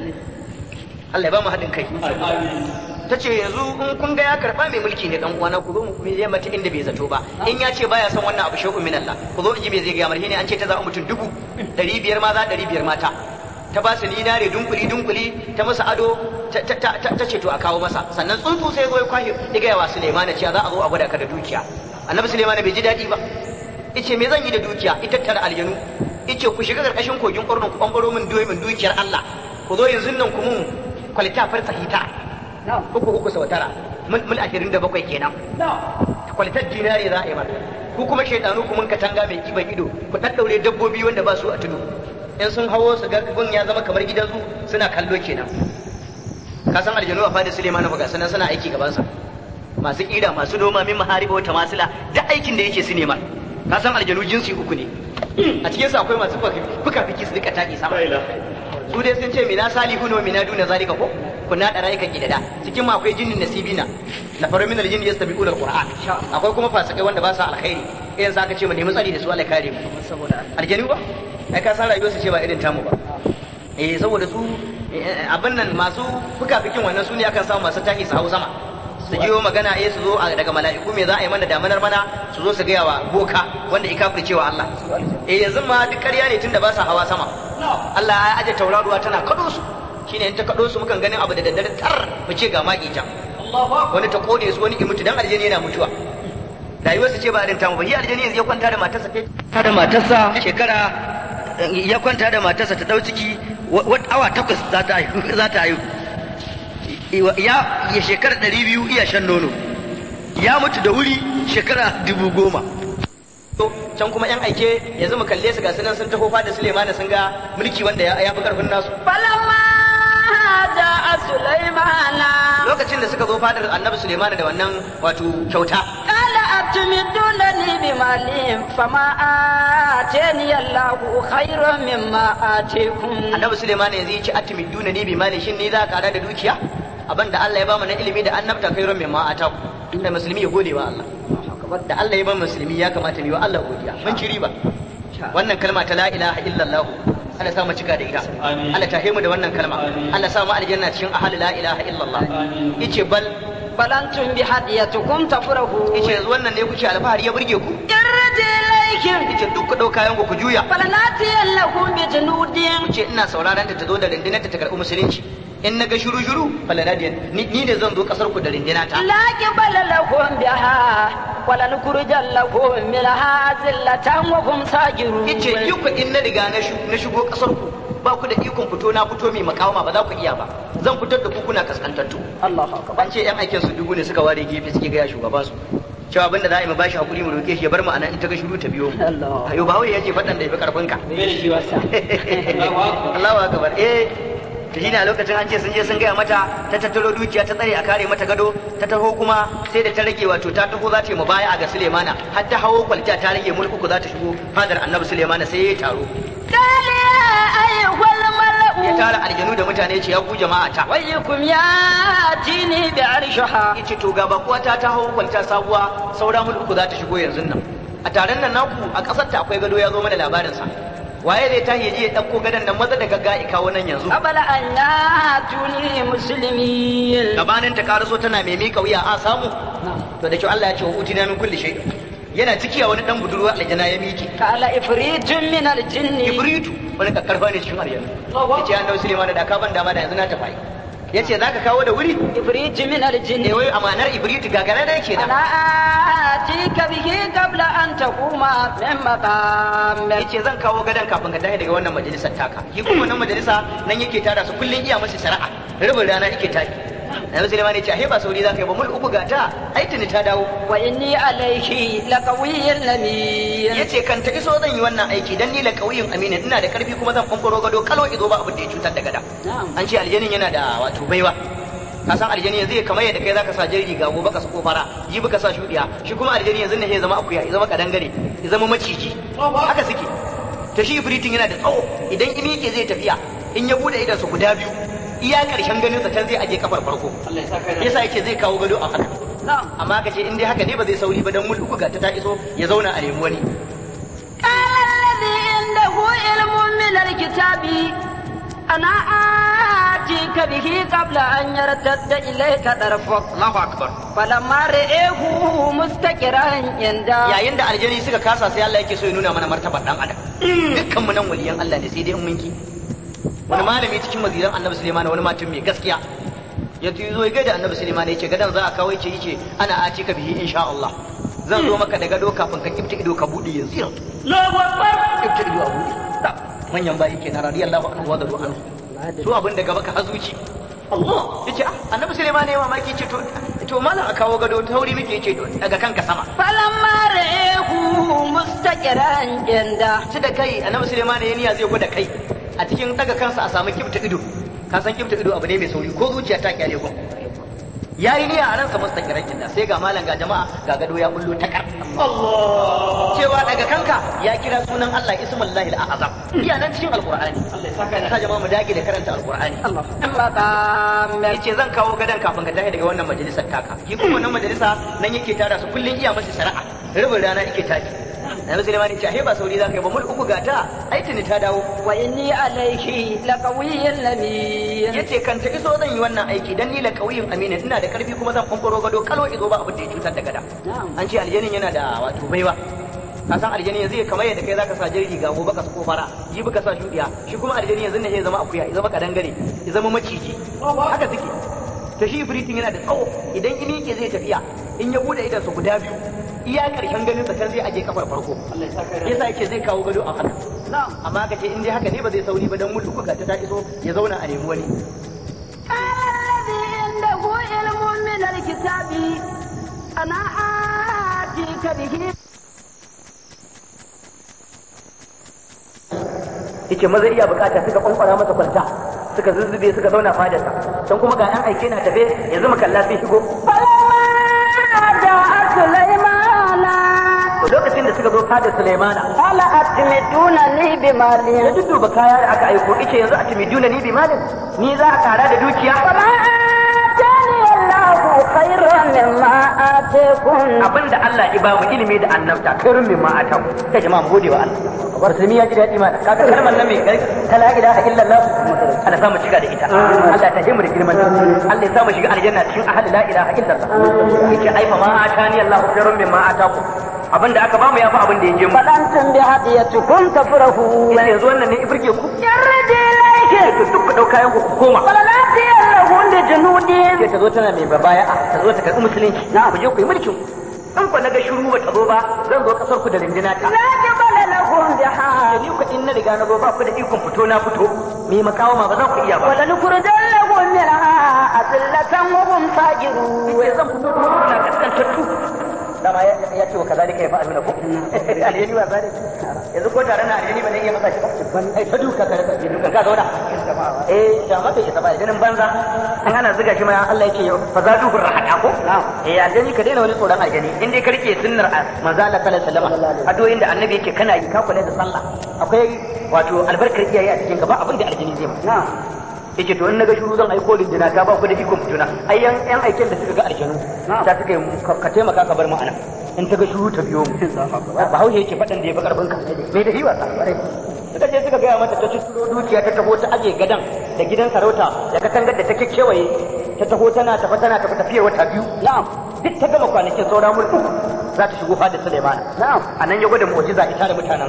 Allah ya ba mu haɗin kai ta ce yanzu in kun ga ya karɓa mai mulki ne dan uwana ku zo mu me zai mata inda bai zato ba in ya ce baya son wannan abu shay'un min Allah ku zo in ji me zai ga mar ne an ce ta za mutum dubu ɗari biyar maza ɗari biyar mata ta ba su dinare dunkuli dunkuli ta masa ado ta- ta ta- ta- ta ce to a kawo masa sannan tsuntsu sai zo ya kwahe ya gaya wa Suleiman cewa za a zo a gwada ka da dukiya annabi Suleiman bai ji daɗi ba ice me zan yi da dukiya ita tara aljanu ice ku shiga karkashin kogin ƙornin ku ɓambaro min duwe min dukiyar Allah ku zo yanzu nan ku mun kwalita farsa hita نعم uku uku sau tara mul mul ashirin da bakwai kenan kwalitar dinari za a yi mata ku kuma shaidanu ku mun katanga mai kiban ido ku ɗaɗɗaure dabbobi wanda ba su a tudu in sun hawo su ga gun ya zama kamar gidan zu suna kallo kenan ka san aljanu a fadin suleiman ba ga sanan suna aiki gabansa masu ƙira masu noma min mahariba wata masila duk aikin da yake su nema ka san aljanu jinsi uku ne a cikin su akwai masu fuka fiki su rika taki sama su dai sun ce mina salihun wa mina duna zalika ko kunna da rayukan gidada cikin ma akwai jinnin nasibina na faru min aljin yastabiqul alquran akwai kuma fasikai wanda ba su alkhairi irin sa aka ce mu nemi tsari da su Allah ya kare mu saboda aljanu ba ai ka san rayuwar su ce ba irin tamu ba eh saboda su eh, abin nan masu fuka-fikin wannan su ne akan samu masu taki su hau sama su jiyo magana eh su zo a- daga mala'iku me za a yi mana damanar mana su zo su gaya wa boka wanda ya kafirce wa Allah eh yanzu ma duk ƙarya ne tunda ba sa hawa sama Allah ya aje tauraruwa tana kado su shine in ta kado su mukan ganin abu da daddare tar mu ce ga maki can wani ta kone su wani ya mutu dan aljani yana mutuwa rayuwarsa ce ba irin tamu ba shi aljani yanzu ya kwanta da matarsa ta da matarsa shekara ya kwanta da matarsa ta dau ciki wata awa takwas za ta haihu za ta haihu ya ya shekara ɗari biyu iya shan nono ya mutu da wuri shekara dubu goma to can kuma yan aike yanzu mu kalle su ga sunan sun taho da Suleiman sun ga mulki wanda ya ya fi karfin nasu فلما جاء سليمان lokacin da suka zo fadar annabi Suleiman da wannan wato kyauta قال أتمدونني بمال فما آتاني الله خير مما آتيكم annabi Suleiman yanzu ya ce atimiduna ni bi mali shin ni za ka da dukiya abin da Allah ya ba mu na ilimi da annabta kai ran ma ata inda musulmi ya gode wa Allah da Allah ya ba musulmi ya kamata mu yi wa Allah godiya mun ci riba wannan kalma ta la ilaha illallah Allah sa mu cika da ita Amin. Allah tahe mu da wannan kalma Amin. Allah sa mu aljanna cikin ahli la ilaha illallah Amin. yace bal بل أنتم بهديتكم تفرحون yace yanzu wannan ne kuke alfahari ya burge ku ارجع إليهم yace duk ku dauka yanku ku juya فلناتينكم بجنود yace ina sauraron ta ta zo da rundunar ta ta karɓi musulunci in na ga shuru shuru falanadiyan ni ni ne zan zo kasar ku da runduna ta لا قبل لكم بها ولنخرجنكم منها ذلة وهم ساجرون yace yi ku in na riga na shu- na shigo kasar ku ba ku da ikon fito na fito mai makawama ba za ku iya ba zan fitar da ku kuna kaskantattu الله أكبر an ce yan aikin su dubu ne suka ware gefe suke gaya shugaban su cewa abinda za a yi mu bashi hakuri mu roke shi ya bar mu anan in ta ga shiru ta biyo mu الله ayo ba wai yace fadan da yafi karfin ka bai da shi wasa Allahu akbar Allahu akbar eh to shine a lokacin an ce sun je sun gaya mata ta tattaro dukiya ta tsare a kare mata gado ta taho kuma sai da ta rage wato ta taho za ta yi mubaya ga Sulemana har ta hawo kwalta ta rage mulku za ta shigo fadar Annabi Sulemana sai ya taro قال يا أيها ya الملأ tara aljanu da mutane ce ya ku jama'a ta ويكم ياتيني بعرشها yace to ga bakuwa ta ta hawo kwalta sabuwa saura mulku za ta shigo yanzu nan a taron nan naku a kasar ta akwai gado ya zo mana labarin sa waye zai tashi ya je ya dauko gadon nan maza da gagga ya kawo nan yanzu قبل أن ياتوني مسلمين gabanin ta karaso tana mai mika wuya a samu to da kyau Allah ya ce wa utina min kulli shay yana ciki a wani dan budurwa aljana ya miki قال إفريت من الجن ibritu wani kakkarfa ne cikin aljanu yace annabi Sulaiman da ka ban dama da yanzu na tafi yace zaka kawo da wuri إفريت من الجن eh wai amanar ibritu gagara da yake أنا da آتيك به قبل أن تقوم من مقامك yace zan kawo gadon kafin ka tashi daga wannan majalisar taka shi kuma wannan majalisa nan yake tada su kullun iya masa shari'a rubin rana yake tashi Annabi Sulaiman ya ce ahe ba sauri zaka yi ba mul uku gata ai tuni ta dawo وإني عليه لقوي أمين yace kan ta iso zan yi wannan aiki dan ni la kauyin amina ina da karfi kuma zan fanfaro gado kalo izo ba abin da ya cutar da gada نعم an ce aljanin yana da wato baiwa ka san aljani yanzu ya kamar yadda kai zaka sa jirgi ga gobe ka sako fara jibi ka sa shudiya shi kuma aljani yanzu ne ya zama akuya ya zama kadangare ya zama maciji haka suke to shi ibritin yana da tsawo idan in yake zai tafiya in ya bude idan su guda biyu iya karshen ganin sa can zai aje kafar farko Allah ya saka da yasa yake zai kawo gado a haka نعم amma ka ce in dai haka ne ba zai sauri ba dan mulku ga ta ta iso ya zauna a nemi wani قال الذي عنده علم من الكتاب أنا آتيك به قبل أن يرتد إليك طرفك Allahu akbar فلما رئيه مستكرا عنده yayin da aljani suka kasa sai Allah yake so ya nuna mana martabar dan adam dukkan mu nan waliyan Allah ne sai dai in mun ki wani malami cikin waziran Annabi Sulaiman wani mutum mai gaskiya ya zo ya gaida Annabi Sulaiman ya ce gadan za a kawo yace yace ana aci ka bihi insha Allah zan zo maka da gado kafin ka kifta ido ka bude yanzu yanzu Allahu akbar kifta ido a bude Da, manyan bayi kenan radiyallahu anhu wa radu anhu su abin da gaba ka hazuci Allah yace ah Annabi Sulaiman ne mamaki ce to to malam a kawo gado ta wuri muke yace to daga kanka sama فلما رئيه مستكرا عنده ci da kai annabi Suleiman ya niyya zai gwada kai a cikin daga kansa a samu kibta ido ka san kibta ido abu ne mai sauri ko zuciya ta kyale gun ya yi niyya a ransa mustaqiran kinda sai ga malam ga jama'a ga gado ya bullo ta kar Allah cewa daga kanka ya kira sunan Allah ismullahi al-azam iya nan cikin alqur'ani Allah ya saka da ka jama'a mu dage da karanta alqur'ani الله مقامك yace zan kawo gadon kafin ka tashi daga wannan majalisar taka shi kuma wannan majalisa nan yake tara su kullun iya masa shari'a rubin rana yake tashi Annabi Sulaiman ya ce ahe ba sauri zaka yi ba mul uku gata ai tuni ta dawo وإني عليه لقوي أمين yace kan ta iso zan yi wannan aiki dan ni la kauyin amina ina da karfi kuma zan fanfaro gado kalo izo ba abin da ya cutar da gada نعم an ce aljanin yana da wato baiwa ka san aljani yanzu ya kamar yadda kai zaka sa jirgi ga gobe ka sako fara jibi ka sa shudiya shi kuma aljani yanzu ne ya zama akuya ya zama kadangare ya zama maciji haka suke to shi ibritin yana da tsawo idan in yake zai tafiya in ya bude idan su guda biyu iya karshen ganin sa can zai aje kafar farko Allah ya saka da yasa yake zai kawo gado a haka نعم amma ka ce in dai haka ne ba zai sauri ba dan mutu ga ta ta iso ya zauna a nemi wani قال الذي عنده علم من الكتاب أنا آتيك به yace maza iya bukata suka kwankwara masa kwalta suka zuzzube suka zauna fadarsa can kuma ga yan aike na tafe yanzu makalla sun shigo فلما جاء سليمان to lokacin da suka zo fadar Sulaimana قال أتمدونني ya بمال dudduba kaya da aka aiko ice yanzu a timi duna ni bi malin ni za a tara da dukiya وما آتاني الله خير مما آتيكم abinda Allah ya ba mu ilimi da annabta kairin min ma ataku ta jama'a mu gode wa Allah bar sai ya ji daɗi mana kaga kalmar nan mai gari ta la ilaha illallah Allah samu shiga da ita Allah ta himu da girman Allah ya samu shiga aljanna cikin ahli la ilaha illallah yace ai fa ma atani Allah kairin min ma ataku abinda aka ba mu yafi abin da ya je mu بل أنتم بهديتكم تفرحون yanzu wannan ne ibirge ku يرد إليك to duk ku dauka yanku ku koma ولنأتينهم بجنود sai ta zo tana mai babaya'a ta zo ta karɓi musulunci na ku je ku yi mulkin in ku naga shiru ba ta zo ba zan zo kasar ku da rindina ta لا جبل لهم بحار ni ku in na riga na zo ba ku da ikon fito na fito me makawa ma ba za ku iya ba ولنخرجنهم منها أذلة وهم صاغرون sai zan fito kuma kuna kaskantattu dama ya ya ce wa kazalika ya fa'alu na ku aljani ba zane yanzu ko tare na aljani ba ne iya masa shi ba ai ta duka ka rasa duka ka zauna eh da ma bai isa ba ganin banza an ana zuga shi ma Allah yake fa za duhu rahada ko eh aljani ka daina wani tsoron aljani in dai ka rike sunnar manzo Allah sallallahu alaihi wasallam addu'o'in da annabi yake kana yi ka kula da sallah akwai wato albarkar iyaye a cikin ka ba abin da aljani zai ma yake to in naga shuru zan aiko lindina ta ba ku da ikon fituna ai yan yan aiken da suka ga aljanu ta suka yi ka taimaka ka bar mu ana in ta ga shuru ta biyo mu ba haushe yake faɗan da ya fi karfin ka mai da hiwa suka je suka gaya mata ta tuturo dukiya ta taho ta aje gadan da gidan sarauta da katangar da ta kekewaye ta taho tana tafa tana tafa tafiyar wata biyu na'am duk ta gama kwanakin saura mulku za ta shigo fadar Suleiman na'am anan ya gwada mu'jiza ita da mutanen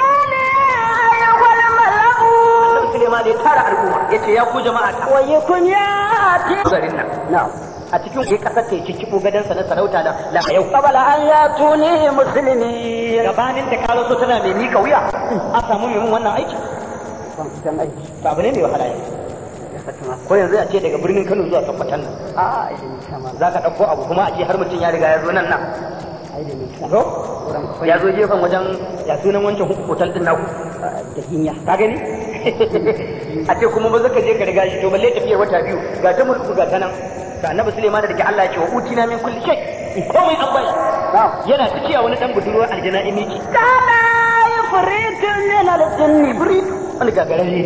Annabi Suleiman ya tara al'umma yace ya ku jama'a ta ويكن ياتي garin nan na'am a cikin ke kasar ta cikin gadansa na sarauta da la yau قبل أن يأتوني مسلمين gabanin ta karo so tana mai mika wuya a samu mai mun wannan aiki to abu ne mai wahala ne ko yanzu a ce daga birnin Kano zuwa Sokoton nan za ka ɗauko abu kuma a ce har mutum ya riga ya zo nan nan to ya zo gefen wajen ya sunan wancan hotel din naku da hinya ka gani a ce kuma ba zaka je ka riga shi to balle tafiyar wata biyu ga ta mulku ga ta nan to annabi Sulaiman da ke Allah ya ce wa utina min kulli shay komai an bai yana tafiya wani dan budurwar aljana in miki كان يفريت من الجن ibrit wani gagarare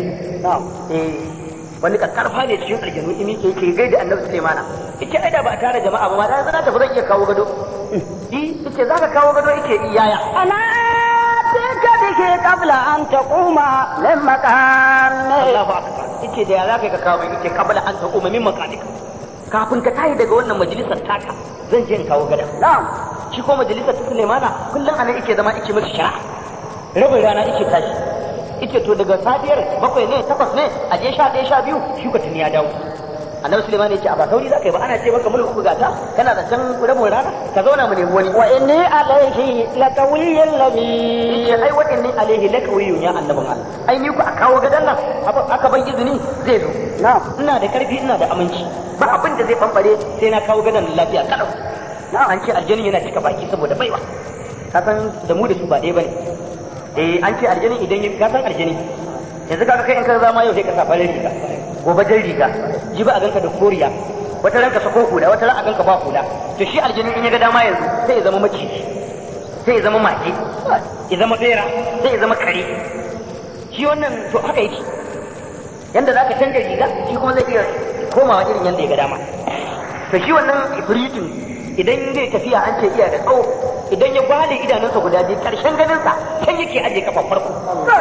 eh wani karfa ne cikin aljanu in miki yake gaida annabi Sulaiman yace ai da ba a tare jama'a ba ma da zan tafi zan iya kawo gado eh yace zaka kawo gado yake iyaya أنا آتيك به قبل أن تقوم من مقامك Allahu akbar yace da ya zaka ka kawo yace kabla an taquma min maqamika kafin ka tayi daga wannan majalisar taka zan je in kawo gada نعم shi ko majalisar ta Sulaimana kullum anan yake zama yake miki shara rabin rana yake tashi yake to daga safiyar bakwai ne takwas ne a je sha ɗaya sha biyu shi ko tuni ya dawo annabi Sulaiman yace a ba sauri zaka yi ba ana ce maka mulku gata kana da can rabin rana ka zauna mu nemi wani وإني عليه لقوي لمين yace ai waɗannan alaihi lakawiyun ya annabin Allah ai ni ku a kawo gadan nan aka ban izini zai zo نعم ina da karfi ina da aminci ba abin da zai bambare sai na kawo gadon lafiya kalau an ce aljani yana cika baki saboda baiwa ka san da mu da su ba ɗaya bane eh an ce aljani idan ya ka san aljani yanzu kaga kai in ka zama yau sai ka sa farin riga gobe jan riga ji ba a ganka da koriya wata ranka sako hula wata ran a ganka ba hula to shi aljani in ya ga dama yanzu sai ya zama maciji sai ya zama mage ya zama bera sai ya zama kare shi wannan to haka yake yanda za ka canja riga shi kuma zai iya komawa irin yanda ya ga dama to shi wannan ifritin idan zai tafiya an ce iya da tsawo idan ya gwale idanunsa guda biyu karshen ganinsa can yake aje kafa farko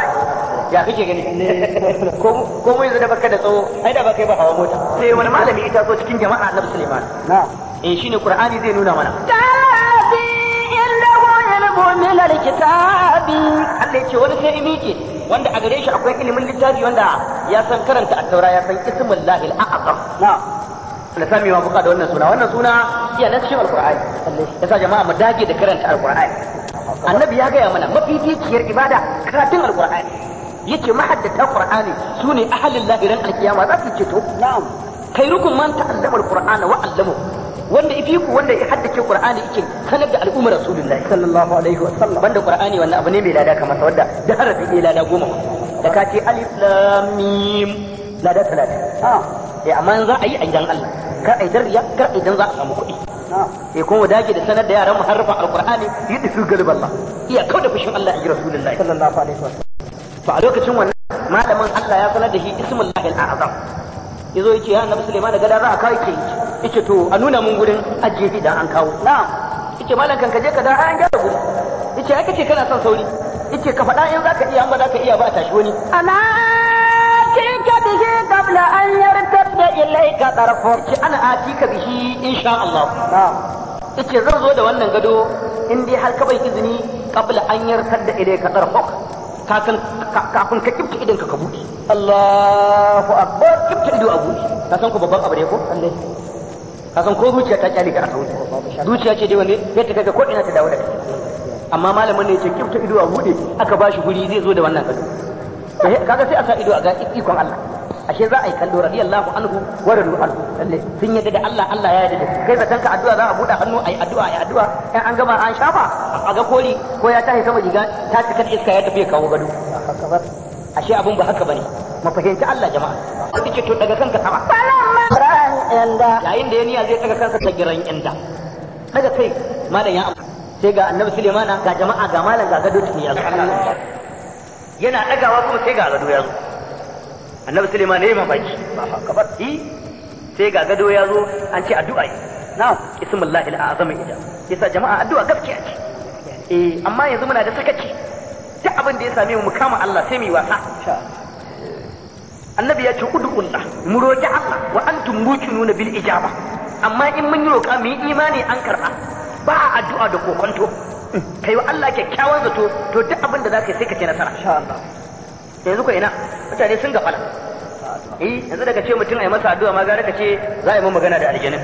ya kake gani ko ko mu yanzu da baka da tsawo ai da baka yi ba hawa mota sai wani malami ita so cikin jama'a Annabi Sulaiman نعم eh shine Qur'ani zai nuna mana الذي عنده علم من الكتاب Allah ya ce wani sai imike wanda a gare shi akwai ilimin littafi wanda ya san karanta at-taura ya san ismullahi al-a'zam نعم da sami wa buka da wannan suna wannan suna iya na cikin alqur'ani yasa jama'a mu dage da karanta alqur'ani annabi ya gaya mana mafificiyar ibada karatun alqur'ani yace mahaddata qur'ani sune ahlul lahi ran alkiyama za su ceto نعم khairukum man ta'allama alqur'ana wa 'allamahu wanda ifi ku wanda ya haddace qur'ani yake sanar da al'ummar rasulullahi sallallahu alaihi wa sallam banda qur'ani wannan abu ne mai lada kamar sa wanda da harafi ne lada goma da ka ce alif lam mim lada talatin نعم eh amma in za a yi a gidan Allah kar a yi dan riya kar a yi dan za a samu kuɗi نعم eh kuma dage da sanar da yaran mu harfa alqur'ani yadda su galib Allah iya kauda fushin Allah a ji rasulullahi صلى الله عليه وسلم to a lokacin wannan malamin Allah ya sanar da shi ismullahi al-azam yazo yace ya annabi Sulaiman gada za a kawo yake yace to a nuna mun gurin ajiye idan an kawo na'am yace malam kan kaje ka da an gyara guri yace ai kace kana son sauri yace ka faɗa in zaka iya an ba zaka iya ba a tashi wani أنا آتيك به قبل أن يرتد إليك طرفك yace ana atika bihi insha Allah yace zan zo da wannan gado in dai har ka bai izini qabla an yarkar da ilayka tarfuk kafin kafin ka kifta idan ka buɗe Allahu akbar kifta ido a buɗe ka san ko babban abu ne ko Allah ka san ko zuciya ta kyale ka a sauri zuciya ce dai wanda ya ta kaga ko ina ta dawo da kai amma malamin ne ya ce kifta ido a buɗe aka ba shi guri zai zo da wannan gado kaga sai a sa ido a ga ikon Allah ashe za a yi kallo radiyallahu anhu wa radu anhu lalle sun yadda da Allah Allah ya yadda da kai zaton ka addu'a za a buɗe hannu ayi addu'a ayi addu'a in an gama an shafa a ga koli ko ya tashi sama riga ta cika da iska ya tafi ya kawo gado ashe abun ba haka bane mu fahimci Allah jama'a kace to daga kanka sama فلما رأى عند yayin da ya niyya zai daga kansa ta giran inda daga kai malam ya amsa sai ga annabi Sulaimana ga jama'a ga malam ga gado tuni ya zo yana dagawa kuma sai ga gado ya zo annabi Sulaiman ne mamaki kabar yi sai ga gado ya zo an ce addu'a yi na'am ismullahi al-azam ida yasa jama'a addu'a gaskiya ce eh amma yanzu muna da sakaci duk abin da ya same mu mu kama Allah sai mu yi wasa annabi ya ce ud'ullah mu roki Allah wa antum muqinuna bil ijaba amma in mun yi roƙa mu yi imani an karɓa ba a addu'a da kokonto kai wa Allah kyakkyawan zato to duk abin da zaka yi sai ka ce nasara insha Allah yanzu ko ina mutane sun gafala eh yanzu daga ce mutum a yi masa addu'a ma gara ka ce za a yi mun magana da aljanin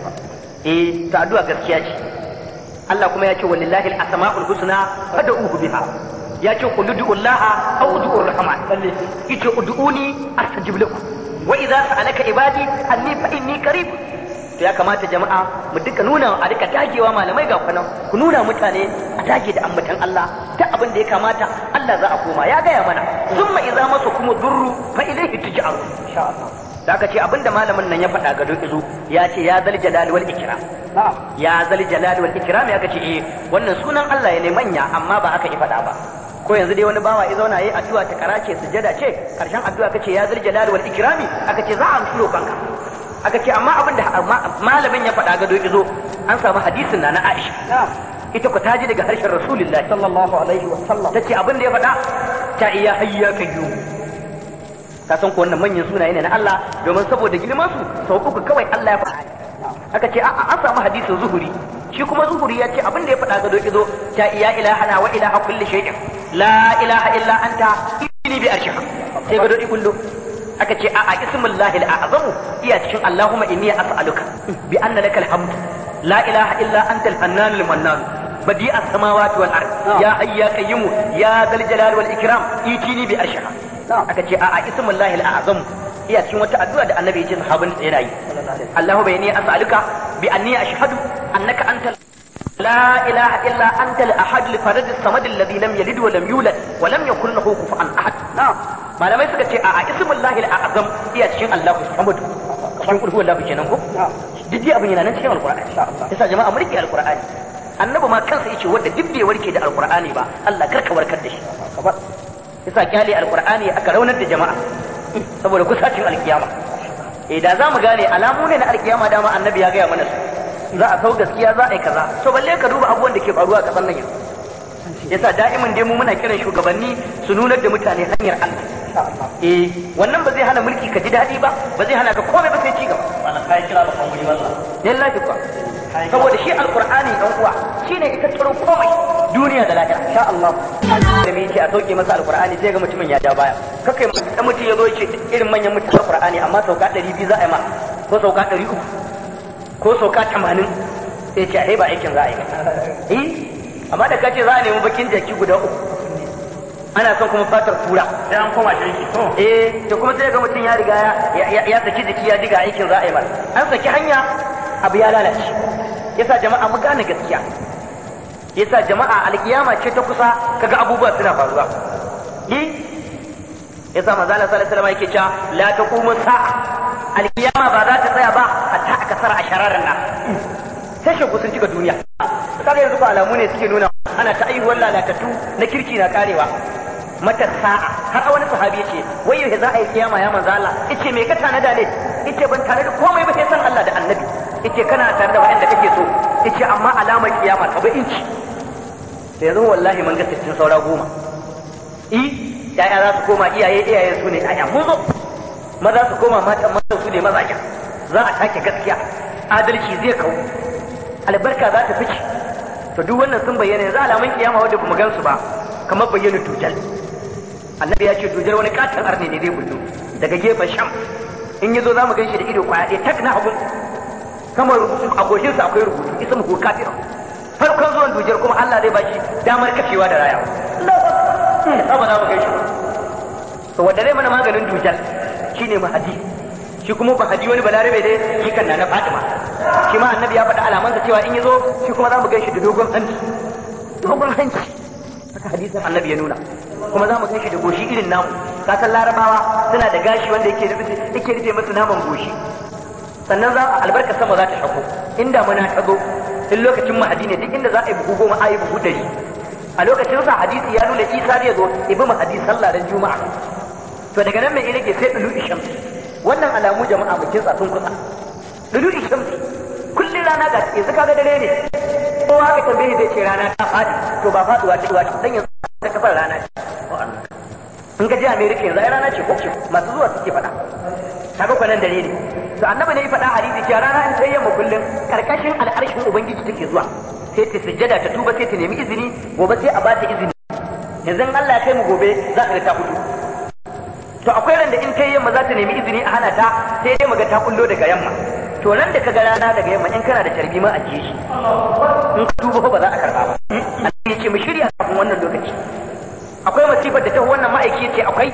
eh ta addu'a gaskiya ce Allah kuma ya ce walillahi al-asma'ul husna fad'uhu biha ya ce qul ud'ullaha aw ud'ur rahman yace ud'uni astajib lakum wa idza sa'alaka ibadi anni fa inni qarib to ya kamata jama'a mu duka nuna a duka dagewa malamai ga kwanan ku nuna mutane a dage da ambatan Allah ta abin da ya kamata Allah za a koma ya gaya mana summa idza masa kuma durru fa ilayhi tuj'aru insha Allah da aka ce abinda malamin nan ya faɗa ga izo ya ce ya zal jalal wal ikram ya zal jalal wal ikram ya ce eh wannan sunan Allah ya ne manya amma ba aka yi faɗa ba ko yanzu dai wani bawa ya zauna yayi addu'a ta karace sujada ce karshen addu'a kace ya zal jalal wal ikrami aka ce za a amshi roƙonka aka ce amma abin da malamin ya faɗa gado izo an samu hadisin na na Aisha ita ku taji daga harshen Rasulullahi sallallahu alaihi wa sallam tace abin da ya faɗa ta iya hayya kayyu ka san ko wannan manyan sunaye ne na Allah domin saboda girman su sau uku kawai Allah ya faɗa aka ce a'a an samu hadisin zuhuri shi kuma zuhuri ya ce abin da ya faɗa gado izo ta iya ilahana wa ilaha kulli shay'in la ilaha illa anta inni bi arshika sai gado ikullo aka ce a'a ismullahi al'azamu iya cikin Allahumma inni as'aluka bi anna lakal hamd la ilaha illa anta al-fannan al-mannan badi as-samawati wal ard ya hayya qayyum ya dal jalal wal ikram itini bi arshika aka ce a'a ismullahi al'azamu iya cikin wata addu'a da annabi ya ce sahabin sa yana yi Allahumma inni as'aluka bi anni ashhadu annaka anta لا إله إلا أنت الأحد الفرد الصمد الذي لم يلد ولم يولد ولم يكن له كفوا أحد نعم malamai suka ce a ismullahi al-azam iya cikin Allah Muhammad cikin kulhu Allah kenan ko duk dai abin yana nan cikin alqur'ani yasa jama'a mu rike alqur'ani annabi ma kansa yace wanda duk bai warke da alqur'ani ba Allah karka warkar da shi yasa kyale alqur'ani aka raunar da jama'a saboda kusacin alkiyama eh da za mu gane alamu ne na alkiyama dama annabi ya gaya mana su za a sau gaskiya za a yi kaza to balle ka duba abubuwan da ke faruwa a kasar nan yanzu yasa da'imin dai mu muna kiran shugabanni su nunar da mutane hanyar Allah eh wannan ba zai hana mulki ka ji daɗi ba ba zai hana ka komai ba sai ci gaba wannan kai kira ba kan wuri ba lillahi kuwa saboda shi alqur'ani dan uwa shine ita tsaro komai duniya da lahira insha Allah da me yake a sauke masa alqur'ani sai ga mutumin ya ja baya kakai dan mutum ya zo ce irin manyan mutum alqur'ani amma sauka 200 za a yi ma ko sauka 300 ko sauka 80 sai ce ai ba aikin za a yi eh amma da kace za a nemi bakin jaki guda uku ana son kuma fatar kura sai an koma shirki to eh to kuma sai ga mutum ya riga ya ya saki jiki ya diga aikin za a yi masa an saki hanya abu ya lalace yasa jama'a mu gane gaskiya yasa jama'a alkiyama ce ta kusa kaga abubuwa suna faruwa eh yasa manzo Allah sallallahu alaihi wasallam yake cewa la taqumu sa'a alkiyama ba za ta tsaya ba hatta aka sara ashararin nan sai shi sun cika duniya kaga yanzu ko alamu ne suke nuna ana ta aihuwar lalatattu na kirki na karewa mata sa'a har wani sahabi ce wai yau za a yi kiyama ya manzo Allah yace me ka tanada ne yace ban tare da komai ba sai san Allah da annabi yace kana tare da wanda kake so yace amma alamar kiyama ta inci da yanzu wallahi mun ga sittin saura goma i ya'ya za su koma iyaye iyaye su ne aya mun zo maza su koma matan matan su ne mazajen za a take gaskiya adalci zai kawo albarka za ta fice to duk wannan sun bayyana yanzu alamun kiyama wanda kuma gansu ba kamar bayyana dujal annabi ya ce dujal wani katon arne ne zai bullo daga gefen sham in yazo za mu gan shi da ido kwaya ɗaya tak na hagun kamar rubutu a goshinsa akwai rubutu isa mu kafira farkon zuwan dujal kuma Allah zai bashi damar kashewa da raya ba za mu gan shi ba to wanda zai mana maganin dujal shine mahadi shi kuma mahadi wani balarabe dai shi kan na Fatima shi ma annabi ya faɗa alamansa cewa in yazo shi kuma za mu gan shi da dogon hanci dogon hanci haka hadisin annabi ya nuna kuma za mu gan shi da goshi irin namu kasan larabawa suna da gashi wanda yake rufe yake rufe musu naman goshi sannan za a albarka sama za ta shako inda muna ta zo in lokacin mahadi ne duk inda za a yi buhu goma a yi buhu ɗari a lokacin sa hadisi ya nuna isa zai zo ibi mahadi sallah dan juma'a to daga nan mai rage sai dulu ishamsi wannan alamu jama'a mu kinsa sun kusa dulu ishamsi kullum rana ga yanzu kaga dare ne kowa ka tambaye zai ce rana ta fadi to ba faduwa ta wace dan yanzu ta kafar rana ce in ka je America yanzu ai rana ce ko ce masu zuwa suke faɗa kaga kwanan dare ne to annabi ne ya faɗa hadisi cewa rana in ta yamma kullum karkashin al'arshin ubangiji take zuwa sai ta sujjada ta tuba sai ta nemi izini gobe sai a ba ta izini yanzu Allah ya kai mu gobe za ka ga ta fito to akwai ran da in kai yamma za ta nemi izini a hana ta sai dai maga ta kullo daga yamma to nan da ka ga rana daga yamma in kana da carbi ma a ji shi in ka duba ba za a karba ba Allah ya ce mu shirya kafin wannan lokaci akwai masifar da ta wannan ma'aiki ce akwai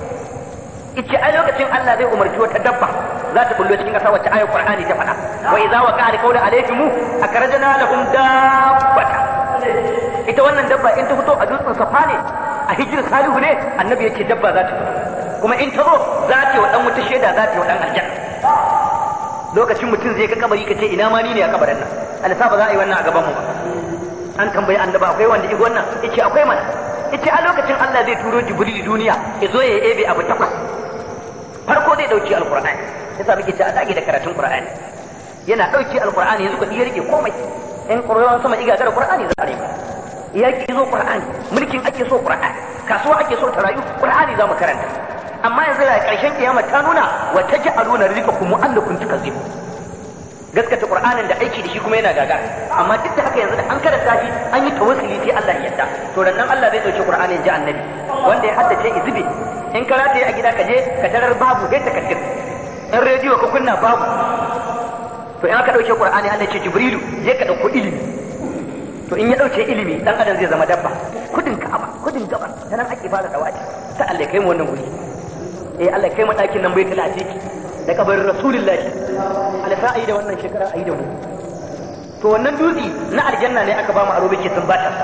ita ai lokacin Allah zai umarci wata dabba za ta bullo cikin ƙasa wacce ayar Qur'ani ta faɗa wa idza waqa alqawlu alaykum akrajna lahum dabbata ita wannan dabba in ta fito a dutsen safa ne a hijir salihu ne annabi yace dabba za ta fito kuma in ta zo za ta yi wa dan wuta shaida za ta yi wa dan aljanna lokacin mutum zai ga kabari ka ce ina ma ni ne a kabarin nan alisa ba za a yi wannan a gaban mu ba an tambayi annaba akwai wanda igo wannan yace akwai mana yace a lokacin Allah zai turo Jibril duniya ya zo ya ebe abu takwas farko zai dauki alqur'ani yasa muke ce a dage da karatun qur'ani yana dauki alqur'ani yanzu ka iya rike komai in qur'ani sama iga da qur'ani za a rike yaki zo qur'ani mulkin ake so qur'ani kasuwa ake so ta rayu qur'ani za mu karanta amma yanzu da karshen kiyama ta nuna wa taj'aluna rizqakum mu'allakum tukazzibu gaskata qur'anin da aiki da shi kuma yana gaga amma duk da haka yanzu da an karanta shi an yi tawassuli sai Allah ya yarda to nan Allah zai dauki qur'anin ji annabi wanda ya haddace izbi in ka rataye a gida ka je ka tarar babu sai takaddir in rediyo ka kunna babu to in aka dauke qur'ani Allah ce jibrilu je ka dauko ilimi to in ya dauke ilimi dan adam zai zama dabba kudin ka'aba kudin gabar ta nan ake fara dawaci ta Allah kai mu wannan guri eh Allah kai mu dakin nan bai tala ciki da kabarin rasulullahi alfa ayi da wannan shekara ayi da mu to wannan dutse na aljanna ne aka ba mu aro bake sun bata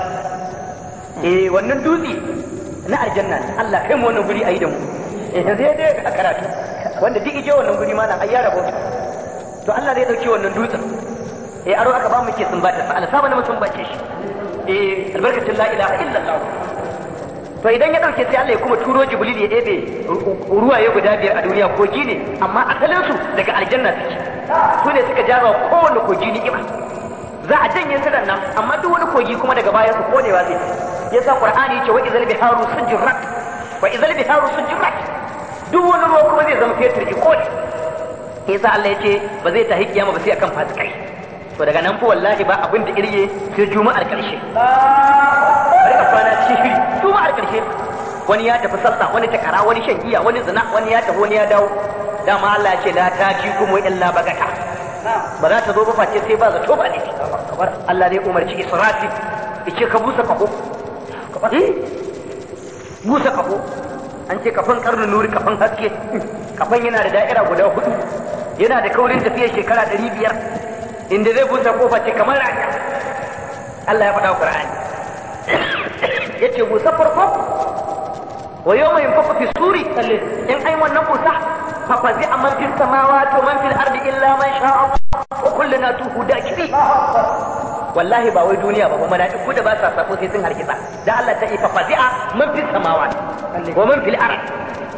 eh wannan dutse na aljanna ne Allah kai mu wannan guri ayi da mu eh zai dai a karatu wanda duk ije wannan guri ma na ayyara bauta to Allah zai dauke wannan dutsen eh aro aka ba mu ke sun bata sa alfa ne mutum bace shi eh albarkatun la ilaha illallah to idan ya dauke sai Allah ya kuma turo Jibril ya ɗebe ruwaye guda biyar a duniya kogi ne amma asalin su daga aljanna suke su ne suka jaza kowanne kogi ni'ima za a janye su nan amma duk wani kogi kuma daga baya su konewa zai yasa Qur'ani yace wa izal biharu sujrat wa izal biharu sujrat duk wani ruwa kuma zai zama fetur ki kone yasa Allah yace ba zai tahi kiyama ba sai akan fasikai to daga nan fa wallahi ba abin da irye sai juma'ar karshe bari ka kwana cikin shiri juma'ar karshe wani ya tafi sallah wani takara wani shan giya wani zina wani ya tafi wani ya dawo dama Allah ya ce la ta ji kuma illa bagata ba za ta zo ba face sai ba zato ba ne Allah ne umarci israfi yace ka busa kaho busa kaho an ce kafan karnin nuri kafan haske kafan yana da da'ira guda hudu yana da kaurin tafiya shekara ɗari biyar inda zai busa kofa ce kamar rana Allah ya faɗa wa Qur'ani yace busa farko wa yawma yunfaku fi suri in ai wannan busa fa fazi man fis samawati wa man fil ardi illa man sha Allah wa kulluna tuhu dakibi wallahi ba wai duniya ba kuma mala'iku da ba sa sako sai sun harkisa da Allah ta ifa fazi'a man fis samawati wa man fil ardi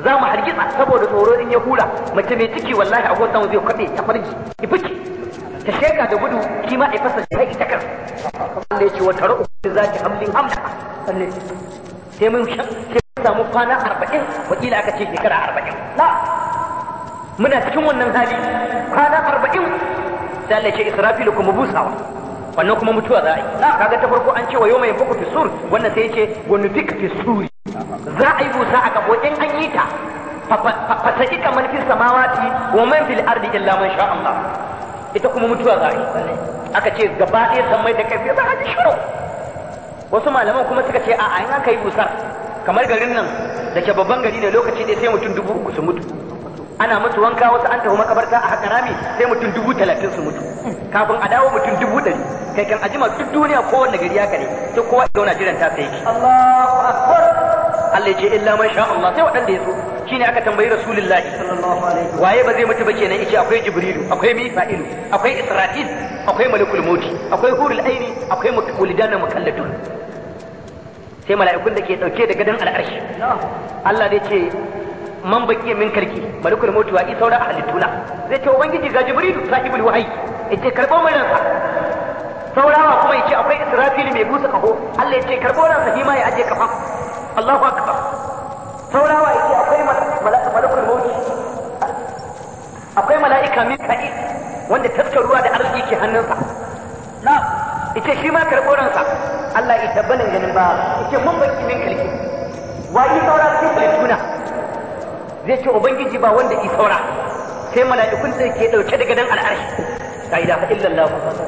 za mu hargitsa saboda tsoro in ya hura mace mai ciki wallahi a gwamnati zai kwaɗe ya farji ya fice ta sheka da gudu shi ma a fasa shi haƙi ta kan Allah ya ce wata ra'u za ki hamlin hamla sai mun samu kwana arba'in wakila aka ce shekara arba'in na muna cikin wannan hali kwana arba'in sai Allah ce israfilu kuma busawa wannan kuma mutuwa za a yi kaga ta farko an ce wa yawma yanfuku fi sur wannan sai ce wa nufika fi suri za a yi busa a gabo in an yi ta fasaki kamar fi samawati wa man fil ardi illa man sha Allah ita kuma mutuwa za a yi aka ce gaba ɗaya san mai da kai za a ji shiru wasu malaman kuma suka ce a'a in aka yi busar kamar garin nan da ke babban gari ne lokaci ɗaya sai mutum dubu uku su mutu ana musu wanka wasu an tafi makabarta a haka rami sai mutum dubu talatin su mutu kafin a dawo mutum dubu ɗari kai kan ajima duk duniya kowanne gari ya kare sai kowa ya zauna jiran ta sai shi Allahu akbar Allah ya ce illa man sha Allah sai waɗanda ya so shine aka tambayi rasulullahi waye ba zai mutu ba kenan yace akwai jibrilu akwai mika'ilu akwai israfil akwai malakul mauti akwai hurul aini akwai wulidan mukalladun sai mala'ikun da ke dauke da gadon al'arshi Allah zai ce man baki min karki malakul mauti wa isaura a halittuna zai ce ubangiji ga jibrilu sahibul wahyi yace karbo mai ransa saurawa kuma yace akwai israfil mai busa kaho Allah yace karbo ransa shi ma ya aje kafa Allahu akbar saurawa yace akwai malakul mauti akwai mala'ika mika'il wanda taskar ruwa da arziki ke hannunsa na ita shi ma karɓo ransa Allah ya tabbalin ganin ba ita mun baki min kalki wa yi saura cikin halittuna zai ce ubangiji ba wanda yi saura sai mala'ikun da ke ɗauke da gadon al'arshi la ilaha illallah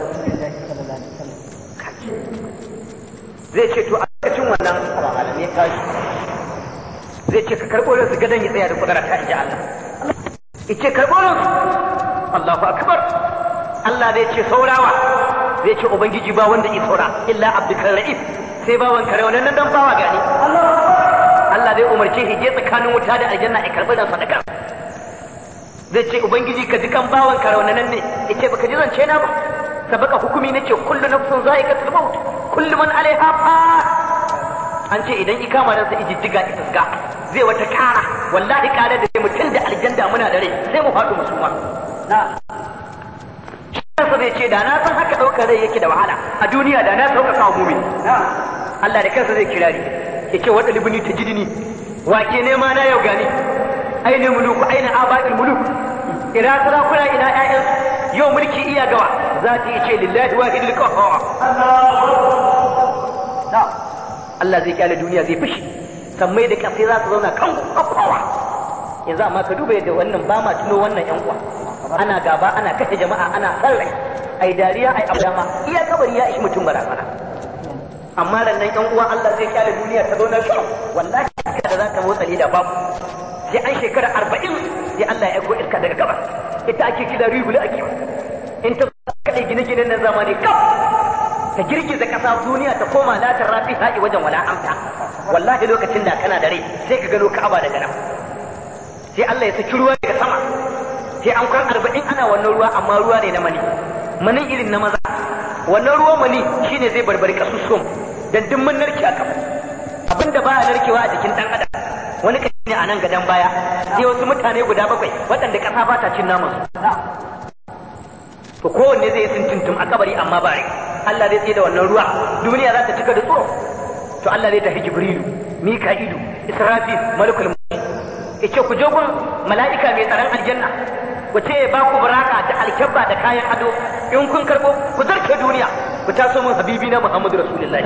zai ce to a cikin wannan alam ya tashi zai ce ka karɓo ransu gadon ya tsaya da kudura ta inji Allah ice karɓo ransu Allahu akbar Allah zai ce saurawa zai ce ubangiji ba wanda yi saura illa abdukar ra'if sai bawan kare wannan nan dan bawa gani Allah zai umarce shi je tsakanin wuta da aljanna ya karɓi ransa da kansa zai ce ubangiji ka ji kan bawan kare wannan nan ne yace baka ji zance na ba sabaka hukumi nace kullu nafsin za'iqatul maut kullu man alaiha fa an ce idan ikama ransa ijiddiga itasga zai wata kara wallahi kare da mutum da aljanda muna da rai sai mu faɗo mu suma na kansa zai ce da na san haka ɗaukar rai yake da wahala a duniya da na sauka kawo mumi Allah da kansa zai kirari ya ce wata libini ta jidini wake nema na yau gani aina muluku aina aba'il muluk ina sarakuna ina ƴaƴansu yau mulki iya gawa za ta yi ce lillahi wahidul qahhar Allah zai kyale duniya zai fushi sammai da kasai za su zauna kan kowa yanzu amma ka duba yadda wannan ba ma tuno wannan yan uwa ana gaba ana kashe jama'a ana sarrai ai dariya ai abdama iya kabari ya ishi mutum barazana amma ran nan yan uwa Allah zai kyale duniya ta zauna kan wallahi da za ta motsa da babu sai an shekara arba'in sai Allah ya aiko iska daga gabas ita ake kira rigula ake in ta kaɗai gine-ginen na zamani kaf ta girgiza ƙasa duniya ta koma latar rafi haƙi wajen wala amta wallahi lokacin da kana da rai sai ka gano ka'aba daga nan sai Allah ya saki ruwa daga sama sai an kwan arba'in ana wannan ruwa amma ruwa ne na mani manin irin na maza wannan ruwan mani shine zai barbari kasusuwan dan duk mun narke a kafa abinda baya narkewa a jikin dan adam wani kashi ne a nan gadon baya sai wasu mutane guda bakwai waɗanda ƙasa ba ta cin naman to kowanne zai sun tuntum a kabari amma ba rai Allah zai tsaye da wannan ruwa duniya za ta cika da tsoro to Allah zai tafi Jibrilu Mika'ilu Israfil Malakul Maut yace ku je gun mala'ika mai tsaron aljanna ku ce ba ku baraka da alkabba da kayan ado in kun karbo ku zarce duniya ku taso mun habibi na Muhammadu Rasulullahi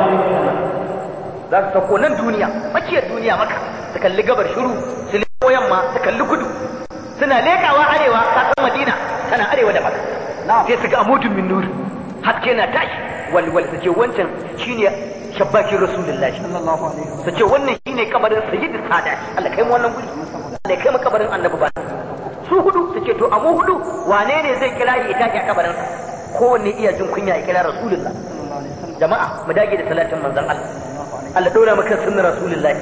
za su sauko nan duniya makiyar duniya maka su kalli gabar shiru su leko yamma su kalli kudu suna lekawa arewa kasan Madina tana arewa da maka sai su ga amudun min nuri haske na tashi walwal su ce wancan shine shabbakin rasulullahi su ce wannan shine kabarin sayyidu sada Allah kai mu wannan guri Allah kai mu kabarin annabi ba su hudu su ce to a mu hudu wane ne zai kira ya tashi a kabarin sa kowanne iya jin kunya ya kira rasulullah jama'a mu dage da salatin manzon Allah Allah dora maka sunnar rasulullahi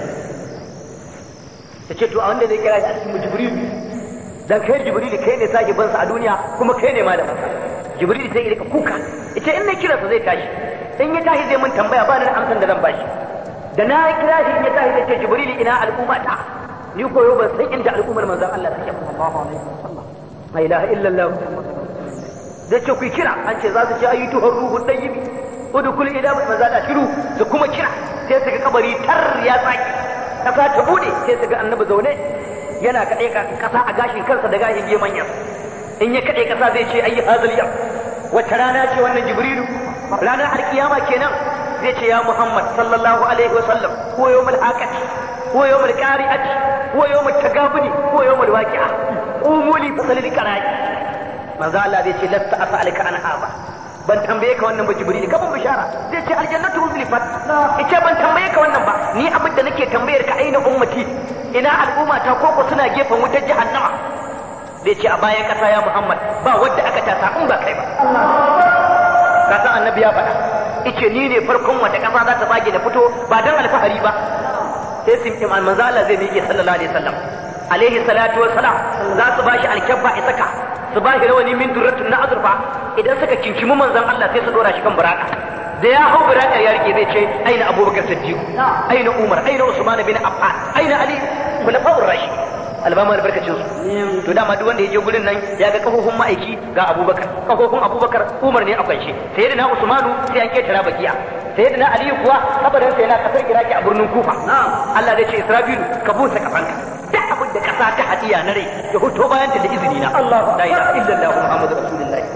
su ce to a wanda zai kira shi a cikin jibril dan kai jibril kai ne sahibin sa a duniya kuma kai ne malamin sa jibril sai ya kuka ita in na kira sa zai tashi in ya tashi zai mun tambaya ba ni amsan da zan bashi da na kira shi in ya tashi zai ce jibril ina al'umma ta ni koyo ban san inda al'ummar manzon Allah take ba sallallahu alaihi wasallam la ilaha illallah da ce ku kira an ce za su ce ayyutu ruhu dayyibi udkhul ila manzon Allah shiru su kuma kira sai su ga kabari tar ya tsaki kasa ta bude sai su ga annabi zaune yana kaɗai kasa a gashin kansa da gashin gemanyan in ya kaɗai kasa zai ce ayi hazal yau wata rana ce wannan jibrilu ranar alkiyama kenan zai ce ya muhammad sallallahu alaihi wasallam ko yawmul haqati ko yawmul qari'ati ko yawmul tagabuni ko yawmul waqi'a umuli fasalil qara'i manzo Allah zai ce lasta as'aluka an haba ban tambaye ka wannan ba jibril ka ban bishara zai ce aljannatu uzlifat ice ban tambaye ka wannan ba ni abin da nake tambayar ka aina ummati ina al'umma ta koko suna gefen wutar jahannama zai ce a bayan kasa ya muhammad ba wadda aka tasa in ba kai ba ka san annabi ya faɗa ice ni ne farkon wata kasa za ta bage da fito ba dan alfahari ba sai sun iman manzo Allah zai miƙe sallallahu alaihi wasallam alaihi salatu wassalam za su bashi alkabba isaka su ba shi rawani min durratun na azurfa idan suka kinkimi manzon Allah sai su dora shi kan buraka da ya hau burakar ya rike zai ce aina abubakar siddiq aina umar aina usman bin affan aina ali khulafa'ur rashid albama albarkacin su to dama duk wanda ya je gurin nan ya ga kafofin ma'aiki ga abubakar kafofin abubakar umar ne a kwance sai da na usmanu sai an ketara bakiya sai da na aliyu kuwa kabarin sa yana kasar iraki a birnin kufa Allah zai ce israfilu ka busa kafanka duk abin da kasa ta hadiya na rai ya hoto bayan da izini na Allah la ilaha illallah muhammadu rasulullahi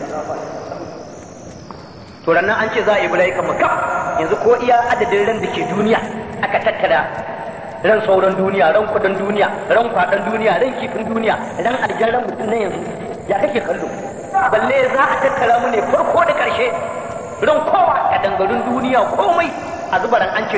to nan an ce za a yi mala'ikan makka yanzu ko iya adadin ran da ke duniya aka tattara ran sauran duniya ran kudin duniya ran kwadan duniya ran kifin duniya ran aljan ran mutum na yanzu ya kake kallo balle za a tattara mu ne farko da karshe ran kowa a dangarin duniya komai a zubaran an ce